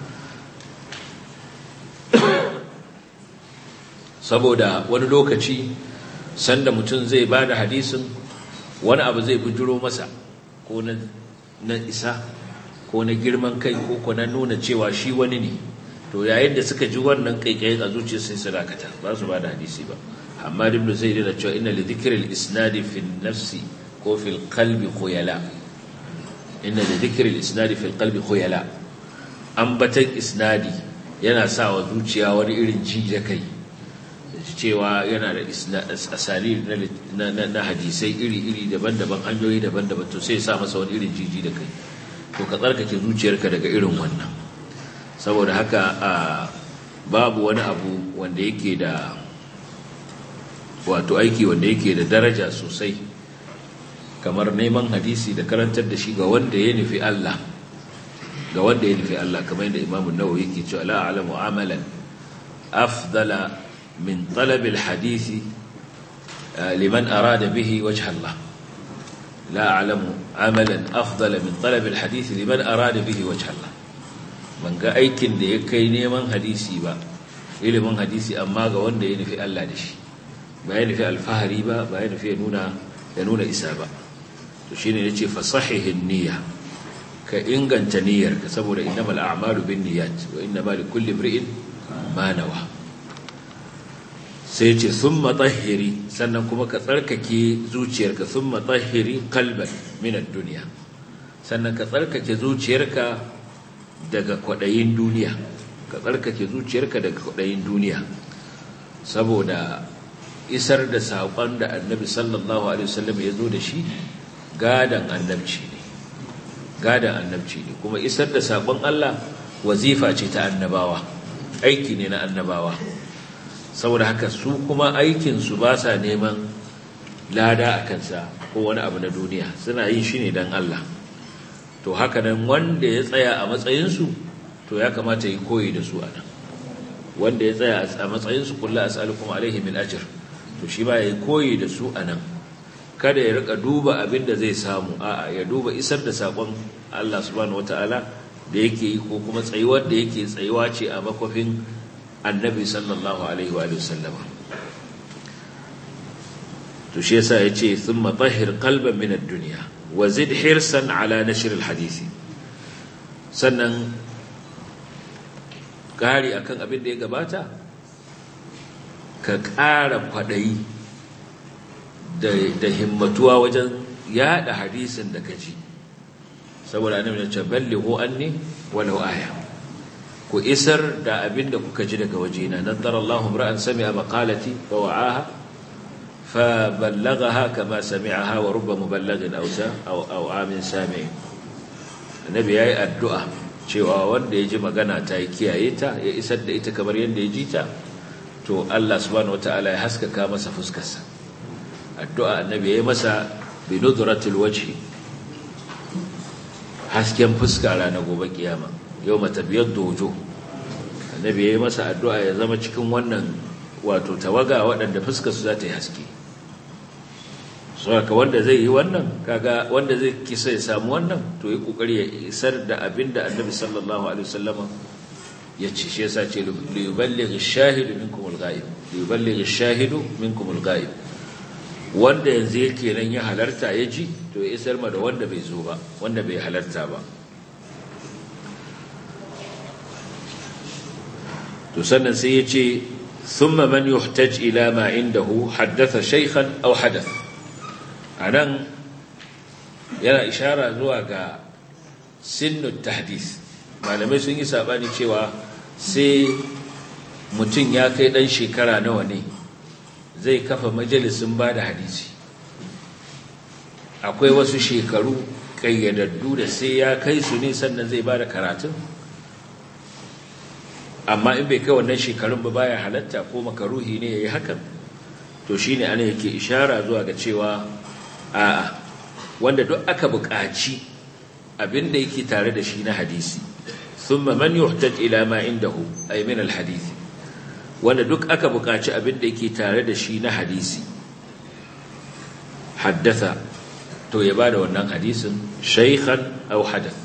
Speaker 2: saboda wani lokaci sanda mutum zai ba da hadisin wani abu zai bujiro masa ko na isa ko na girman kai ko ko na nuna cewa shi wani ne to yayin da suka ji wannan kaikayin a zuciya sai su dakata ba su ba da hadisi ba amma ibn zaid yana cewa inna li dhikri al-isnad fi nafsi ko fi al-qalbi khuyala inna li dhikri al-isnad fi al-qalbi khuyala ambatan isnadi yana sa wa zuciya wani irin ji da kai cewa yana da asali na hadisai iri-iri daban-daban hanyoyi daban-daban to sai sa masa wani irin jiji da kai to ka tsarkake zuciyarka daga irin wannan saboda haka babu wani abu wanda yake da wato aiki wanda yake da daraja sosai kamar neman hadisi da karantar da shi ga wanda ya nufi Allah ga wanda ya nufi Allah kamar yadda Imam Nawawi yake cewa la a'lamu amalan afdala من طلب الحديث لمن أراد به وجه الله لا أعلم عملا أفضل من طلب الحديث لمن أراد به وجه الله من قا أيكن دي يكي نيمان حديثي با إلي من حديثي أما قا وان دي ينفي الله دشي با ينفي الفهري با با ينفي ينونا ينونا إسابة تشيني نتشي فصحه النية كإنغان تنير كسبور إنما الأعمال بالنيات وإنما لكل امرئ ما نوى sai ce sun matsahiri sannan kuma ka tsarkake zuciyarka sun matsahiri kalban minar duniya sannan ka tsarkake zuciyarka daga kwaɗayin duniya ka tsarkake zuciyarka daga kwaɗayin duniya saboda isar da saƙon da annabi sallallahu alaihi wasallam ya zo da shi gadan annabci ne gadan annabci ne kuma isar da saƙon Allah wazifa ce ta annabawa aiki ne na annabawa saboda haka su kuma aikinsu ba sa neman lada a kansa ko wani abu na duniya suna yin shi ne don Allah to haka nan wanda ya tsaya a matsayinsu to ya kamata yi koyi da su a nan wanda ya tsaya a matsayinsu kulla as'alukum alaihi min ajr to shi ba ya yi koyi da su a nan kada ya rika duba abin da zai samu a'a ya duba isar da sakon Allah subhanahu wataala da yake yi ko kuma tsayuwar da yake tsayuwa ce a makwafin annabi sallallahu alaihi wa sallama to shi yasa yace thumma tahhir qalban min ad-dunya wa zid hirsan ala nashr al-hadisi sannan kari akan abin da ya gabata ka ƙara kwadayi da da himmatuwa wajen yada hadisin da kaji saboda annabi ya ce ballighu anni walau aya ku isar da abin da kuka ji daga wajena nadar Allahu ra'an sami'a maqalati fa wa'aha fa ballaghaha kama sami'aha wa rubba muballighin aw sa aw aw amin sami annabi yayi addu'a cewa wanda ya ji magana ta yi kiyaye ta ya isar da ita kamar yadda ya ji ta to Allah subhanahu wataala ya haskaka masa fuskarsa addu'a annabi ya yi masa bi nudratil wajhi hasken fuska ranar gobe kiyama yau matabiyar dojo annabi ya yi masa addu'a ya zama cikin wannan wato tawaga waɗanda fuskarsu za ta yi haske saboda wanda zai yi wannan kaga wanda zai kisa ya samu wannan to yi kokari ya isar da abin da annabi sallallahu alaihi wasallama ya ce shi yasa ce liyuballighi shahidu minkum al-ghaib liyuballighi shahidu minkum al-ghaib wanda yanzu yake nan ya halarta ya ji to ya isar ma da wanda bai zo ba wanda bai halarta ba to sannan sai ya ce thumma man yuhtaj ila ma indahu haddatha shaykhan aw hadath anan yana ishara zuwa ga sinnu tahdith malamai sun yi sabani cewa sai mutum ya kai dan shekara nawa ne zai kafa majalisun ba da hadisi akwai wasu shekaru kayyadaddu da sai ya kai su ne sannan zai ba da karatun amma in bai kai wannan shekarun ba baya halatta ko makaruhi ne ya yi hakan to shi ne ana yake ishara zuwa ga cewa a'a wanda duk aka buƙaci abin da yake tare da shi na hadisi ثم من يحتج إلى ما عنده أي من الحديث wanda duk aka buƙaci abin da yake tare da shi na hadisi haddatha to ya bada wannan hadisin shaykhan aw hadath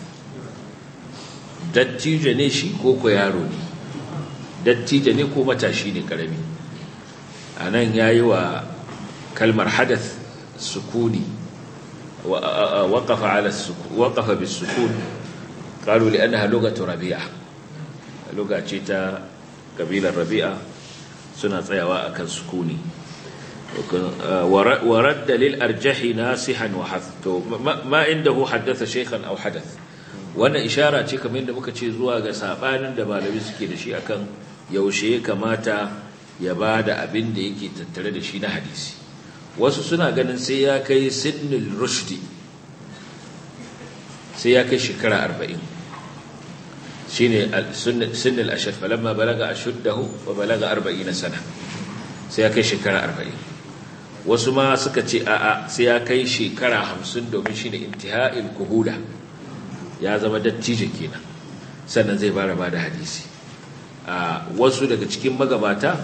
Speaker 2: dattijo ne shi ko ko yaro ne dattijo ne ko matashi ne karami anan yayi wa kalmar hadath sukuni waqafa ala sukun waqafa bis sukun قالوا لأنها لغة ربيعة لغة تا قبيلة ربيعة سنة طيواء كان سكوني ورد للأرجح ناسحا وحث ما عنده حدث شيخا أو حدث wannan ishara ce kamar yadda muka ce zuwa ga sabanin da malami suke da shi akan yaushe ya kamata ya ba da abin da yake tattare da shi na hadisi wasu suna ganin sai ya kai sinnul rushdi sai ya kai shekara arba'in shi ne sinnil ashir falamma balaga a shuddahu wa balaga arba'in na sana sai ya kai shekara arba'in wasu ma suka ce a'a sai ya kai shekara hamsin domin shi ne intiha'il kuhuda ya zama dattijo kenan sannan zai bara ba da hadisi wasu daga cikin magabata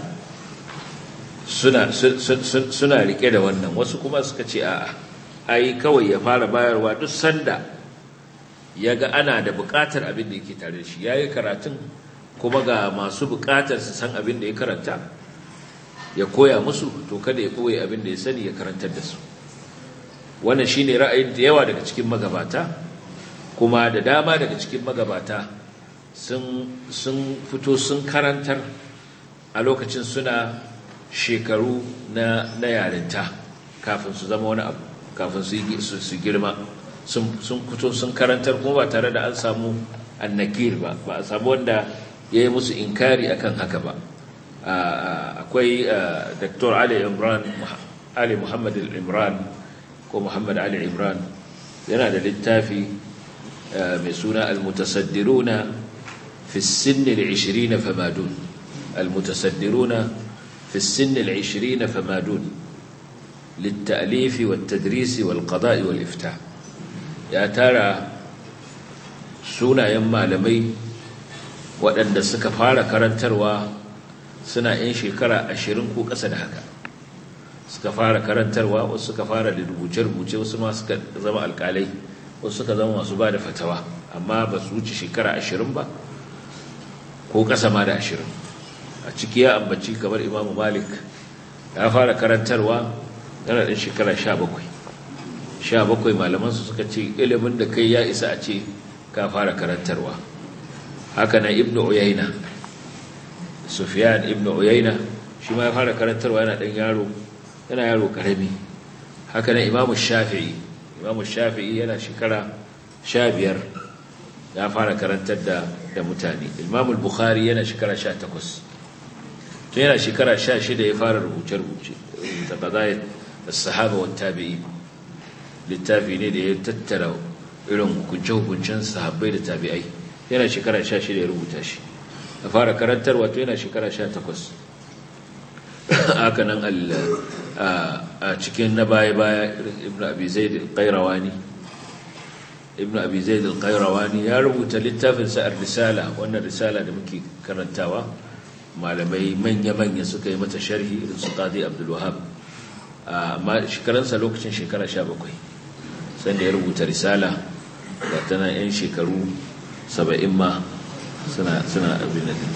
Speaker 2: suna rike da wannan wasu kuma suka ce a'a ai kawai ya fara bayarwa duk sanda ya ga ana da buƙatar abin da yake tare da shi ya yi karatun kuma ga masu buƙatar su san abin da ya karanta ya koya musu to kada ya koya abin da ya sani ya karantar da su wannan shine ra'ayin da yawa daga cikin magabata kuma da dama daga cikin magabata sun sun fito sun karantar a lokacin suna shekaru na na yarinta kafin su zama wani abu kafin su girma sun fito sun karantar kuma ba tare da an samu annakir ba ba a samu wanda ya yi musu inkari akan haka ba akwai dr ali imran ali muhammad imran ko muhammad ali imran yana da littafi mai suna almutasaddiruna fi sinni al-20 famadun almutasaddiruna fi sinni al-20 famadun للتأليف والتدريس والقضاء والإفتاء ya tara sunayen malamai waɗanda suka fara karantarwa suna 'yan shekara ashirin ko ƙasa da haka suka fara karantarwa wasu suka fara da rubuce-rubuce wasu ma suka zama alƙalai wasu suka zama masu ba da fatawa amma ba su wuce shekara ashirin ba ko ƙasa ma da ashirin a ciki ya ambaci kamar imamu malik ya fara karantarwa yana ɗan shekara sha bakwai sha bakwai malamansu suka ce ilimin da kai ya isa a ce ka fara karantarwa haka na ibnu uyayna sufyan ibnu uyayna shi ma ya fara karantarwa yana dan yaro yana yaro karami haka na imamu shafi'i imamu shafi'i yana shekara sha biyar ya fara karantar da da mutane imamu bukhari yana shekara sha takwas tun yana shekara sha shida ya fara rubuce-rubuce da qadayat as-sahaba wa tabi'in littafi ne da ya tattara irin hukunce-hukuncen sahabbai da tabi'ai yana shekara sha shida ya rubuta shi a fara karantar wato yana shekara sha takwas haka nan a cikin na baya-baya ibn abi zaid al-qayrawani ibn abi zaid al-qayrawani ya rubuta littafin sa ar-risala wannan risala da muke karantawa malamai manya-manya suka yi mata sharhi irin su qadi abdul wahhab amma shekaransa lokacin shekara 17 sanda ya rubuta risala ga tana yan shekaru 70 ma suna suna abin da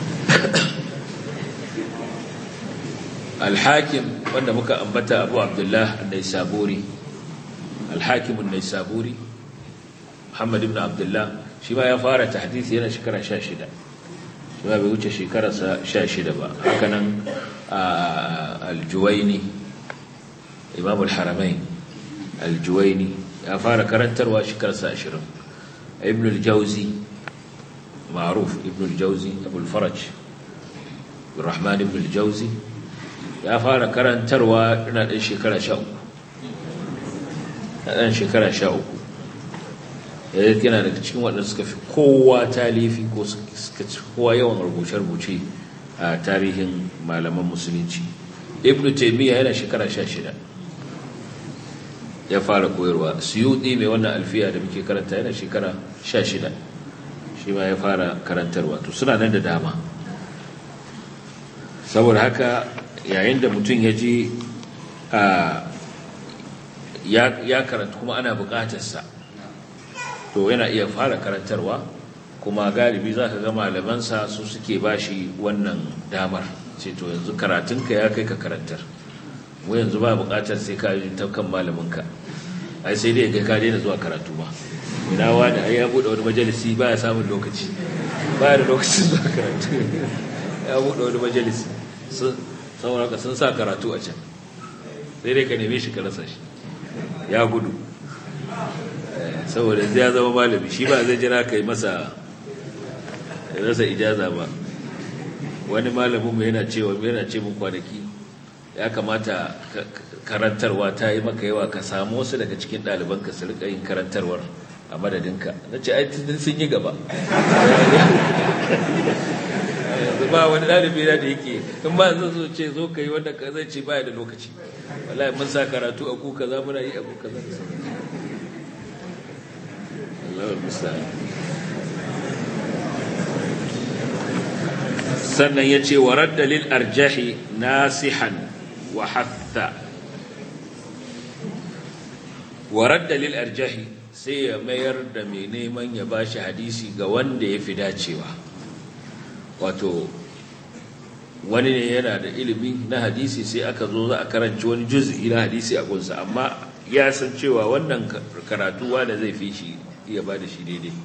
Speaker 2: al-hakim wanda muka ambata abu abdullah an-naisaburi al-hakim an-naisaburi Muhammad ibn Abdullah shi ma ya fara tahdisi yana shekara 16 shi ma bai wuce shekararsa 16 ba haka nan al-Juwayni Imam al-Haramain al-Juwayni ya fara karantarwa shekararsa 20 Ibn al-Jawzi ma'ruf Ibn al-Jawzi Abu al-Faraj Rahman ibn al-Jawzi ya fara karantarwa ina ɗan shekara 13 ɗan shekara 13 yana daga cikin waɗanda suka fi kowa talifi ko suka ci kowa yawan rubuce-rubuce a tarihin malaman musulunci ibn taimiyya yana shekara sha shida ya fara koyarwa suyuɗi mai wannan alfiya da muke karanta yana shekara sha shida shi ma ya fara karantarwa to suna nan da dama saboda haka yayin da mutum ya ji ya karanta kuma ana buƙatarsa to yana iya fara karantarwa kuma galibi za ka ga malamansa su suke ba shi wannan damar ce to yanzu karatunka ya kai ka karantar mu yanzu ba bukatar sai ka yi ta kan malaminka ai sai dai kai ka daina zuwa karatu ba ina wani ai ya bude wani majalisi ba ya samun lokaci ba ya da lokacin zuwa karatu ya bude wani majalisi saboda ka sun sa karatu a can sai dai ka neme shi ka rasa shi ya gudu saboda zai zama malami shi ba zai jira ka yi masa rasa ijaza ba wani malamin mai yana cewa yana ce mun kwanaki ya kamata karantarwa ta yi maka yawa ka samu wasu daga cikin ɗaliban ka su rika yin karantarwar a madadinka na ce ai tun sun yi gaba yanzu ba wani ɗalibi na da yake in ba zan zo ce zo ka yi wanda ka zai ce baya da lokaci wallahi mun sa karatu a kuka za muna yi a kuka za sannan ya ce wa dalil arjahi nasihan wa hatta wa dalil arjahi sai ya mayar da mai neman ya bashi hadisi ga wanda ya fi dacewa wato wani ne yana da ilimi na hadisi sai aka zo za a karanci wani juz'i na hadisi a gunsa amma ya san cewa wannan karatu wanda zai fi shi iya ba da shi daidai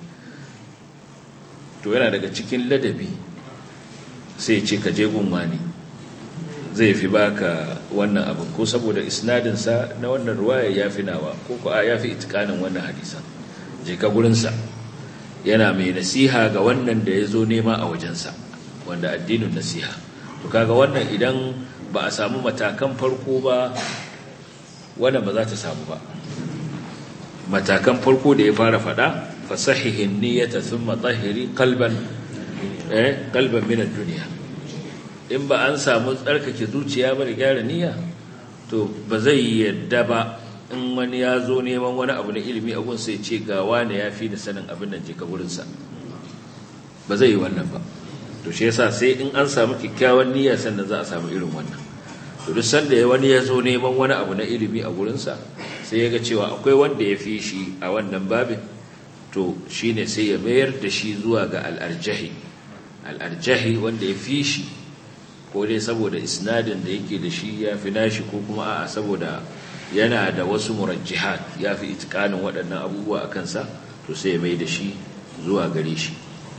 Speaker 2: to yana daga cikin ladabi sai ce ka je gunwa ne zai fi baka wannan abin ko saboda isnadinsa na wannan ruwaya ya fi nawa ko ko ya fi itikanin wannan hadisan je ka gurinsa yana mai nasiha ga wannan da ya zo nema a wajensa wanda addinin nasiha to kaga wannan idan ba a samu matakan farko ba wannan ba za ta samu ba matakan farko da ya fara fada fasahihin niyyata thumma tahiri qalban eh qalban min ad-dunya in ba an samu tsarkake zuciya ba da gyara niyya to ba zai yadda ba in wani ya zo neman wani abu na ilimi a gunsa ya ce ga wani ya fi da sanin abin nan je ka gurinsa ba zai yi wannan ba to shi yasa sai in an samu kyakkyawan niyya sannan za a samu irin wannan to duk sanda wani ya zo neman wani abu na ilimi a gurinsa sai ya ga cewa akwai wanda ya fi shi a wannan babin to shine sai ya mayar da shi zuwa ga al'arjahi al'arjahi wanda ya fi shi ko dai saboda isnadin da yake da shi ya fi nashi ko kuma a'a saboda yana da wasu murajjihat ya fi itikanin waɗannan abubuwa a kansa to sai ya mai da shi zuwa gare shi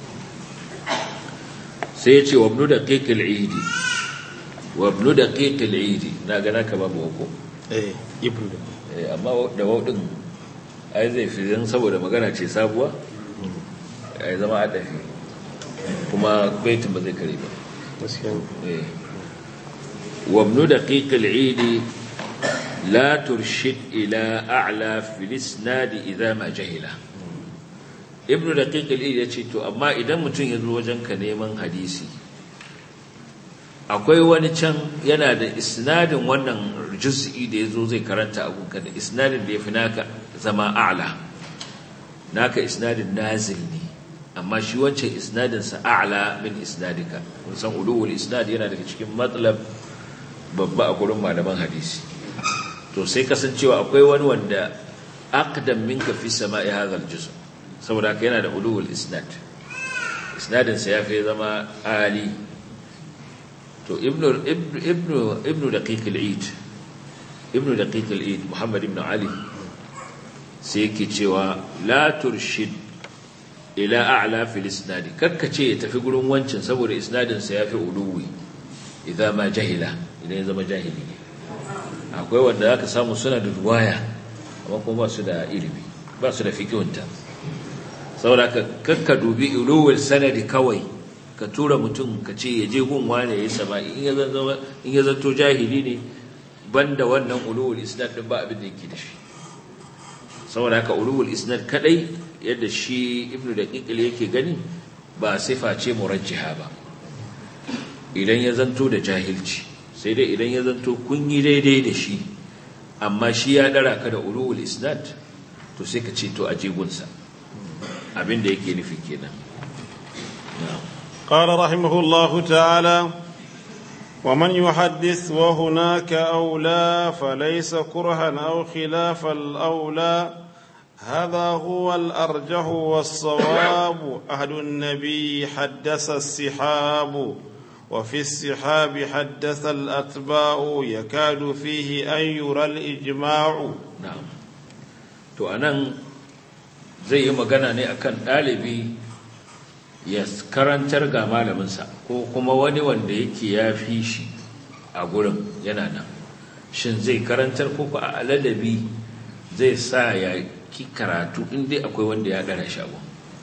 Speaker 2: sai ya ce wa ibnu daqiq al-eid wa ibnu daqiq al-eid na ga naka babu wako
Speaker 3: eh ibnu
Speaker 2: eh amma da wawdin ai zai fi zan saboda magana ce sabuwa ai zama adafi kuma baitin ba zai kare ba
Speaker 3: gaskiya
Speaker 2: eh wa ibnu daqiq al-eid la turshid ila a'la fi al-isnad idha ma jahila ibnu daqiq al ya ce to amma idan mutum ya zo wajen ka neman hadisi akwai wani can yana da isnadin wannan juz'i da yazo zai karanta abun ka da isnadin da yafi naka zama a'la naka isnadin nazil ne amma shi wancan isnadin sa a'la min isnadika kun san ulul isnad yana daga cikin matlab babba a gurin malaman hadisi to sai kasancewa akwai wani wanda aqdam minka fi sama'i hadha al-juz' saboda haka yana da ulul isnad isnadin sa yafi zama ali to ibnu ibnu ibnu daqiq al-eid ibnu daqiq al-eid muhammad ibn ali sai yake cewa la turshid ila a'la fil isnad karkace ya tafi gurin wancin saboda isnadin sa yafi uluwi idza ma jahila idan ya zama jahili ne akwai wanda zaka samu suna da ruwaya amma kuma ba su da ilimi ba su da fiqhunta saboda ka kakka dubi uluwul sanadi kawai ka tura mutum ka ce ya je gun wane ya yi sama'i in ya zama in ya zanto jahili ne banda wannan uluwul isnad din ba abin da yake da shi saboda haka uluwul isnad kadai yadda shi ibnu daqiqil yake gani ba sifa ce murajjiha ba idan ya zanto da jahilci sai dai idan ya zanto kun yi daidai da shi amma shi ya dara ka da uluwul isnad to sai ka ce to a jigunsa abin da yake nufi kenan
Speaker 1: قال رحمه الله تعالى ومن يحدث وهناك أولى فليس كرها أو خلاف الأولى هذا هو الأرجح والصواب أهل النبي حدث السحاب وفي السحاب حدث الأتباع يكاد فيه أن يرى الإجماع
Speaker 2: na'am to anan zai yi magana ne akan ɗalibi ya karantar ga malaminsa ko kuma wani wanda yake ya fi shi a gurin yana nan shin zai karantar ko a ladabi zai sa ya ki karatu inda akwai wanda ya ɗara shago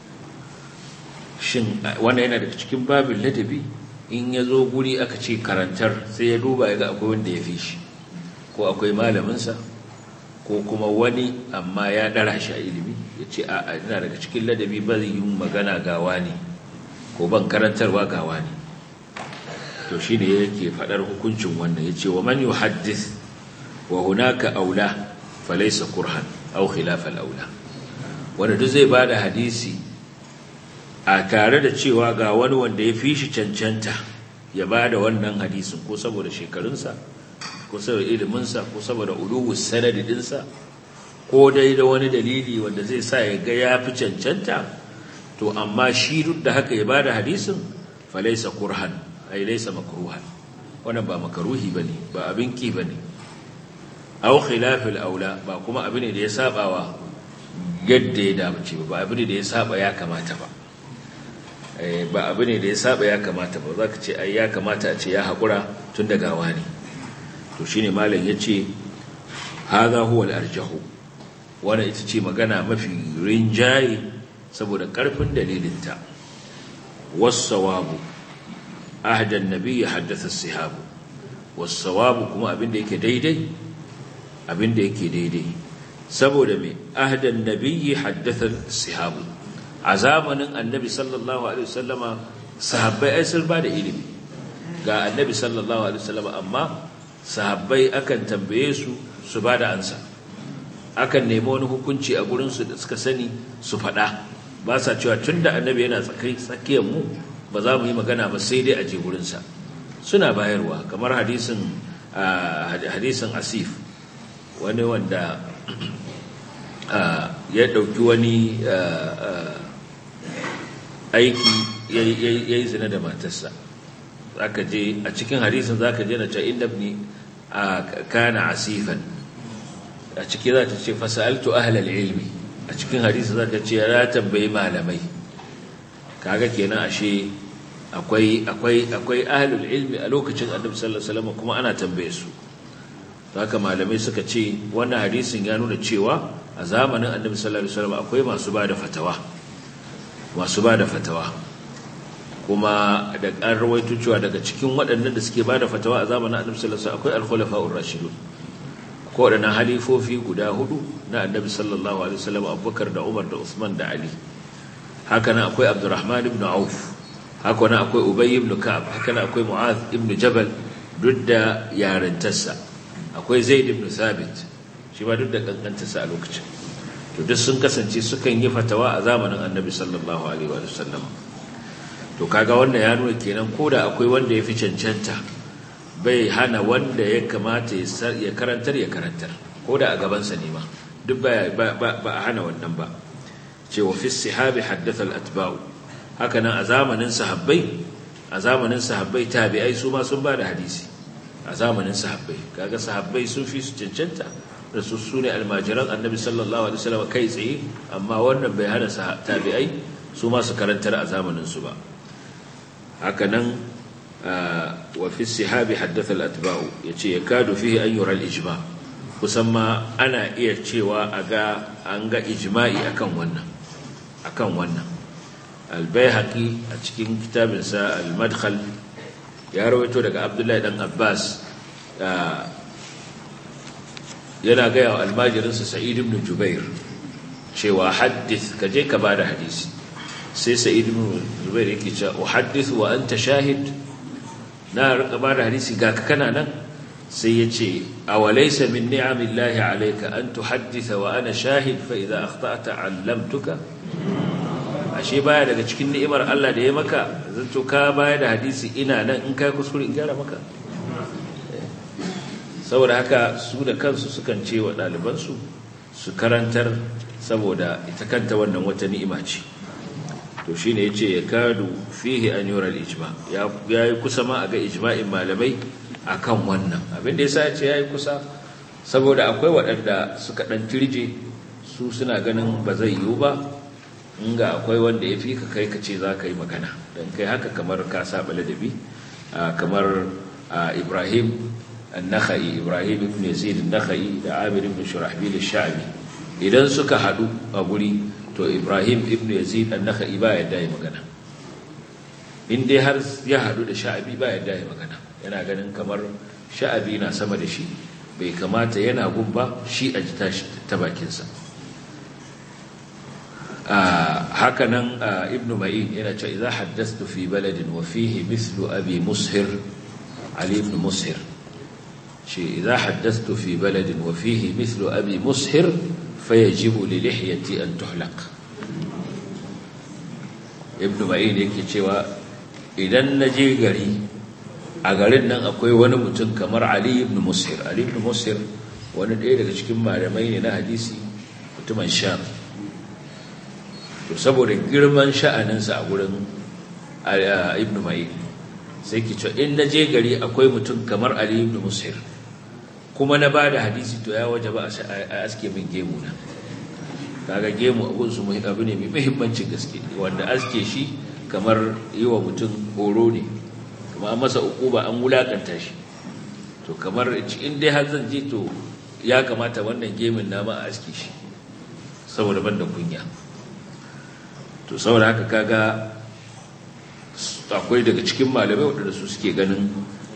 Speaker 2: shin wanda yana daga cikin babin ladabi in ya zo guri aka ce karantar sai ya duba ya ga akwai wanda ya fi shi ko akwai malaminsa ko kuma wani amma ya ɗara shi a ilimi ya ce a ina daga cikin ladabi ba zai yi magana gawa ne ko ban karantarwa gawa ne to shi ne yake faɗar hukuncin wannan ya ce wa man yi haddis wa hunaka aula falaisa kurhan au khilafal aula wanda duk zai ba da hadisi a tare da cewa ga wani wanda ya fi shi cancanta ya ba da wannan hadisin ko saboda shekarunsa ko saboda iliminsa ko saboda uluwus sanadinsa ko dai da wani dalili wanda zai sa ya ga ya fi cancanta to amma shi duk da haka ya bada hadisin falaisa kurhan ai laisa makruhan wannan ba makaruhi bane ba abin ki bane aw khilafil aula ba kuma abin da ya sabawa yadda ya dace ba abin da ya saba ya kamata ba ba abin da ya saba ya kamata ba zaka ce ai ya kamata a ce ya hakura tun daga wani to shine malam yace hadha huwa al-arjahu wannan ita ce magana mafi rinjaye saboda karfin dalilinta was-sawabu ahdan nabiy haddatha as-sihabu was-sawabu kuma abinda yake daidai abinda yake daidai saboda me ahdan nabiy haddatha as-sihabu a zamanin annabi sallallahu alaihi wasallama sahabbai ai sun ba da ilimi ga annabi sallallahu alaihi wasallama amma sahabbai akan tambaye su su ba da ansa akan nemi wani hukunci a gurinsu da suka sani su faɗa ba sa cewa tun da annabi yana tsakiyar mu ba za mu yi magana ba sai dai a je gurinsa suna bayarwa kamar hadisin hadisin asif wani wanda ya ɗauki wani aiki ya yi zina da matarsa zaka je a cikin hadisin zaka je na ce inda ibni kana asifan a ciki za ta ce fasaltu ahlal ilmi a cikin hadisi za ta ce ya tambayi malamai kaga kenan ashe akwai akwai akwai ahlul ilmi a lokacin annabi sallallahu alaihi wasallam kuma ana tambaye su haka malamai suka ce wannan hadisin ya nuna cewa a zamanin annabi sallallahu alaihi wasallam akwai masu bada fatawa masu bada fatawa kuma da an rawaito cewa daga cikin waɗannan da suke bada fatawa a zamanin annabi sallallahu alaihi wasallam akwai al-khulafa'ur rashidun ko waɗannan halifofi guda hudu na annabi sallallahu alaihi wasallam abubakar da umar da usman da ali haka nan akwai abdurrahman ibn auf haka nan akwai ubay ibn ka'ab haka nan akwai mu'az ibn jabal duk da yarintarsa akwai zaid ibn thabit shi ma duk da kankantarsa a lokacin to duk sun kasance sukan yi fatawa a zamanin annabi sallallahu alaihi wa sallam to kaga wannan ya nuna kenan koda akwai wanda ya fi cancanta bai hana wanda ya kamata ya karantar ya karantar koda a gabansa ne ma duk ba a hana wannan ba cewa fi sihabi haddatha al-atba'u haka nan a zamanin sahabbai a zamanin sahabbai tabi'ai su ma sun ba da hadisi a zamanin sahabbai kaga sahabbai sun fi su cancanta da su sune almajiran annabi sallallahu alaihi wasallam kai tsaye amma wannan bai hana tabi'ai su ma su karantar a zamanin su ba haka nan wa fi sihabi haddatha al-atba'u yace yakadu fihi an yura al-ijma kusan ma ana iya cewa a ga an ga ijma'i akan wannan akan wannan al-baihaqi a cikin kitabinsa al-madkhal ya rawaito daga abdullahi dan abbas yana gaya wa almajirinsa sa'id ibn jubair cewa haddith ka je ka bada hadisi sai sa'id ibn jubair yake cewa uhaddith wa anta shahid na rika bada hadisi ga ka kana nan sai ya ce awalaysa min ni'amillahi alayka an tuhadditha wa ana shahid fa idza akhta'ta 'allamtuka ashe baya daga cikin ni'imar Allah da ya maka zanto ka baya da hadisi ina nan in kai kuskure in gyara maka saboda haka su da kansu sukan ce wa ɗalibansu su karantar saboda ita kanta wannan wata ni'ima ce to shi ne ya ce ya kadu fihe an yorar ijma ya yi kusa ma a ga ijma'in malamai a kan wannan abinda ya sa ya ce ya yi kusa saboda akwai waɗanda suka ɗan tirje su suna ganin ba zai yiwu ba inga akwai wanda ya fi ka kai ka ce za ka yi magana don kai haka kamar ka saba ladabi kamar ibrahim النخعي إبراهيم بن يزيد النخعي da Amir ibn Shurahbil al-Sha'bi idan suka hadu a guri to Ibrahim ibn Yazid an-Nakhai ba yadda ya magana in dai har ya hadu da Sha'bi ba yadda ya magana yana ganin kamar Sha'bi na sama da shi bai kamata yana gumba shi a jita ta bakin sa haka nan Ibn Ma'in yana cewa idza haddathtu fi baladin wa fihi mithlu abi mushir Ali ibn Mushir شيء إذا حدثت في بلد وفيه مثل أبي مسهر فيجب للحيتي أن تحلق ابن معين yake cewa idan naje gari a garin nan akwai wani mutum kamar Ali ibn Mushir Ali ibn Mushir wani ɗaya daga cikin malamai ne na hadisi mutumin Sham to saboda girman sha'aninsa a gurin ibn Ma'in sai ki ce in naje gari akwai mutum kamar Ali ibn Mushir kuma na ba da hadisi to ya waje ba a aske min gemu na kaga gemu abun su abu ne mai muhimmancin gaske wanda aske shi kamar yi wa mutum horo ne kuma an masa ukuba an wulakanta shi to kamar in dai har zan je to ya kamata wannan gemin nama a aske shi saboda ban da kunya to saboda haka kaga akwai daga cikin malamai waɗanda su suke ganin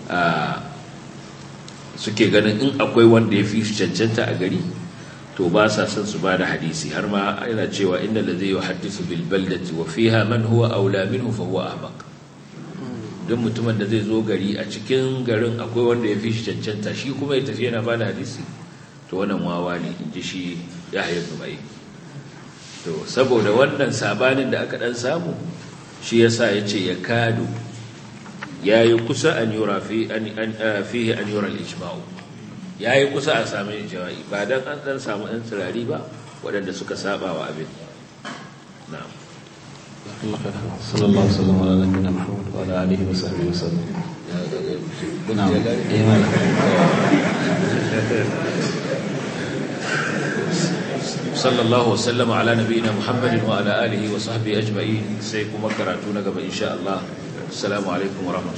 Speaker 2: suke ganin in akwai wanda ya fi cancanta a gari to ba sa son su ba da hadisi har ma yana cewa inda da zai yi hadisu bil baldati wa fiha man huwa aula minhu fa huwa ahmaq duk mutumin da zai zo gari a cikin garin akwai wanda ya fi shi cancanta shi kuma ya tafi yana ba da hadisi to wannan wawa ne in ji shi yahya zubai to saboda wannan sabanin da aka dan samu shi yasa yace ya kadu yayi kusa an yura fi an fihi an yura al-ijma'u yayi kusa a samu ijma'i ba dan an dan samu ɗan tsirari ba waɗanda suka saba wa abin na'am
Speaker 3: صلى الله وسلم على نبينا محمد وعلى اله وصحبه وسلم نعم ايمان
Speaker 2: صلى الله وسلم على نبينا محمد وعلى آله وصحبه أجمعين سيكون مكراتون قبل إن شاء الله السلام عليكم ورحمة الله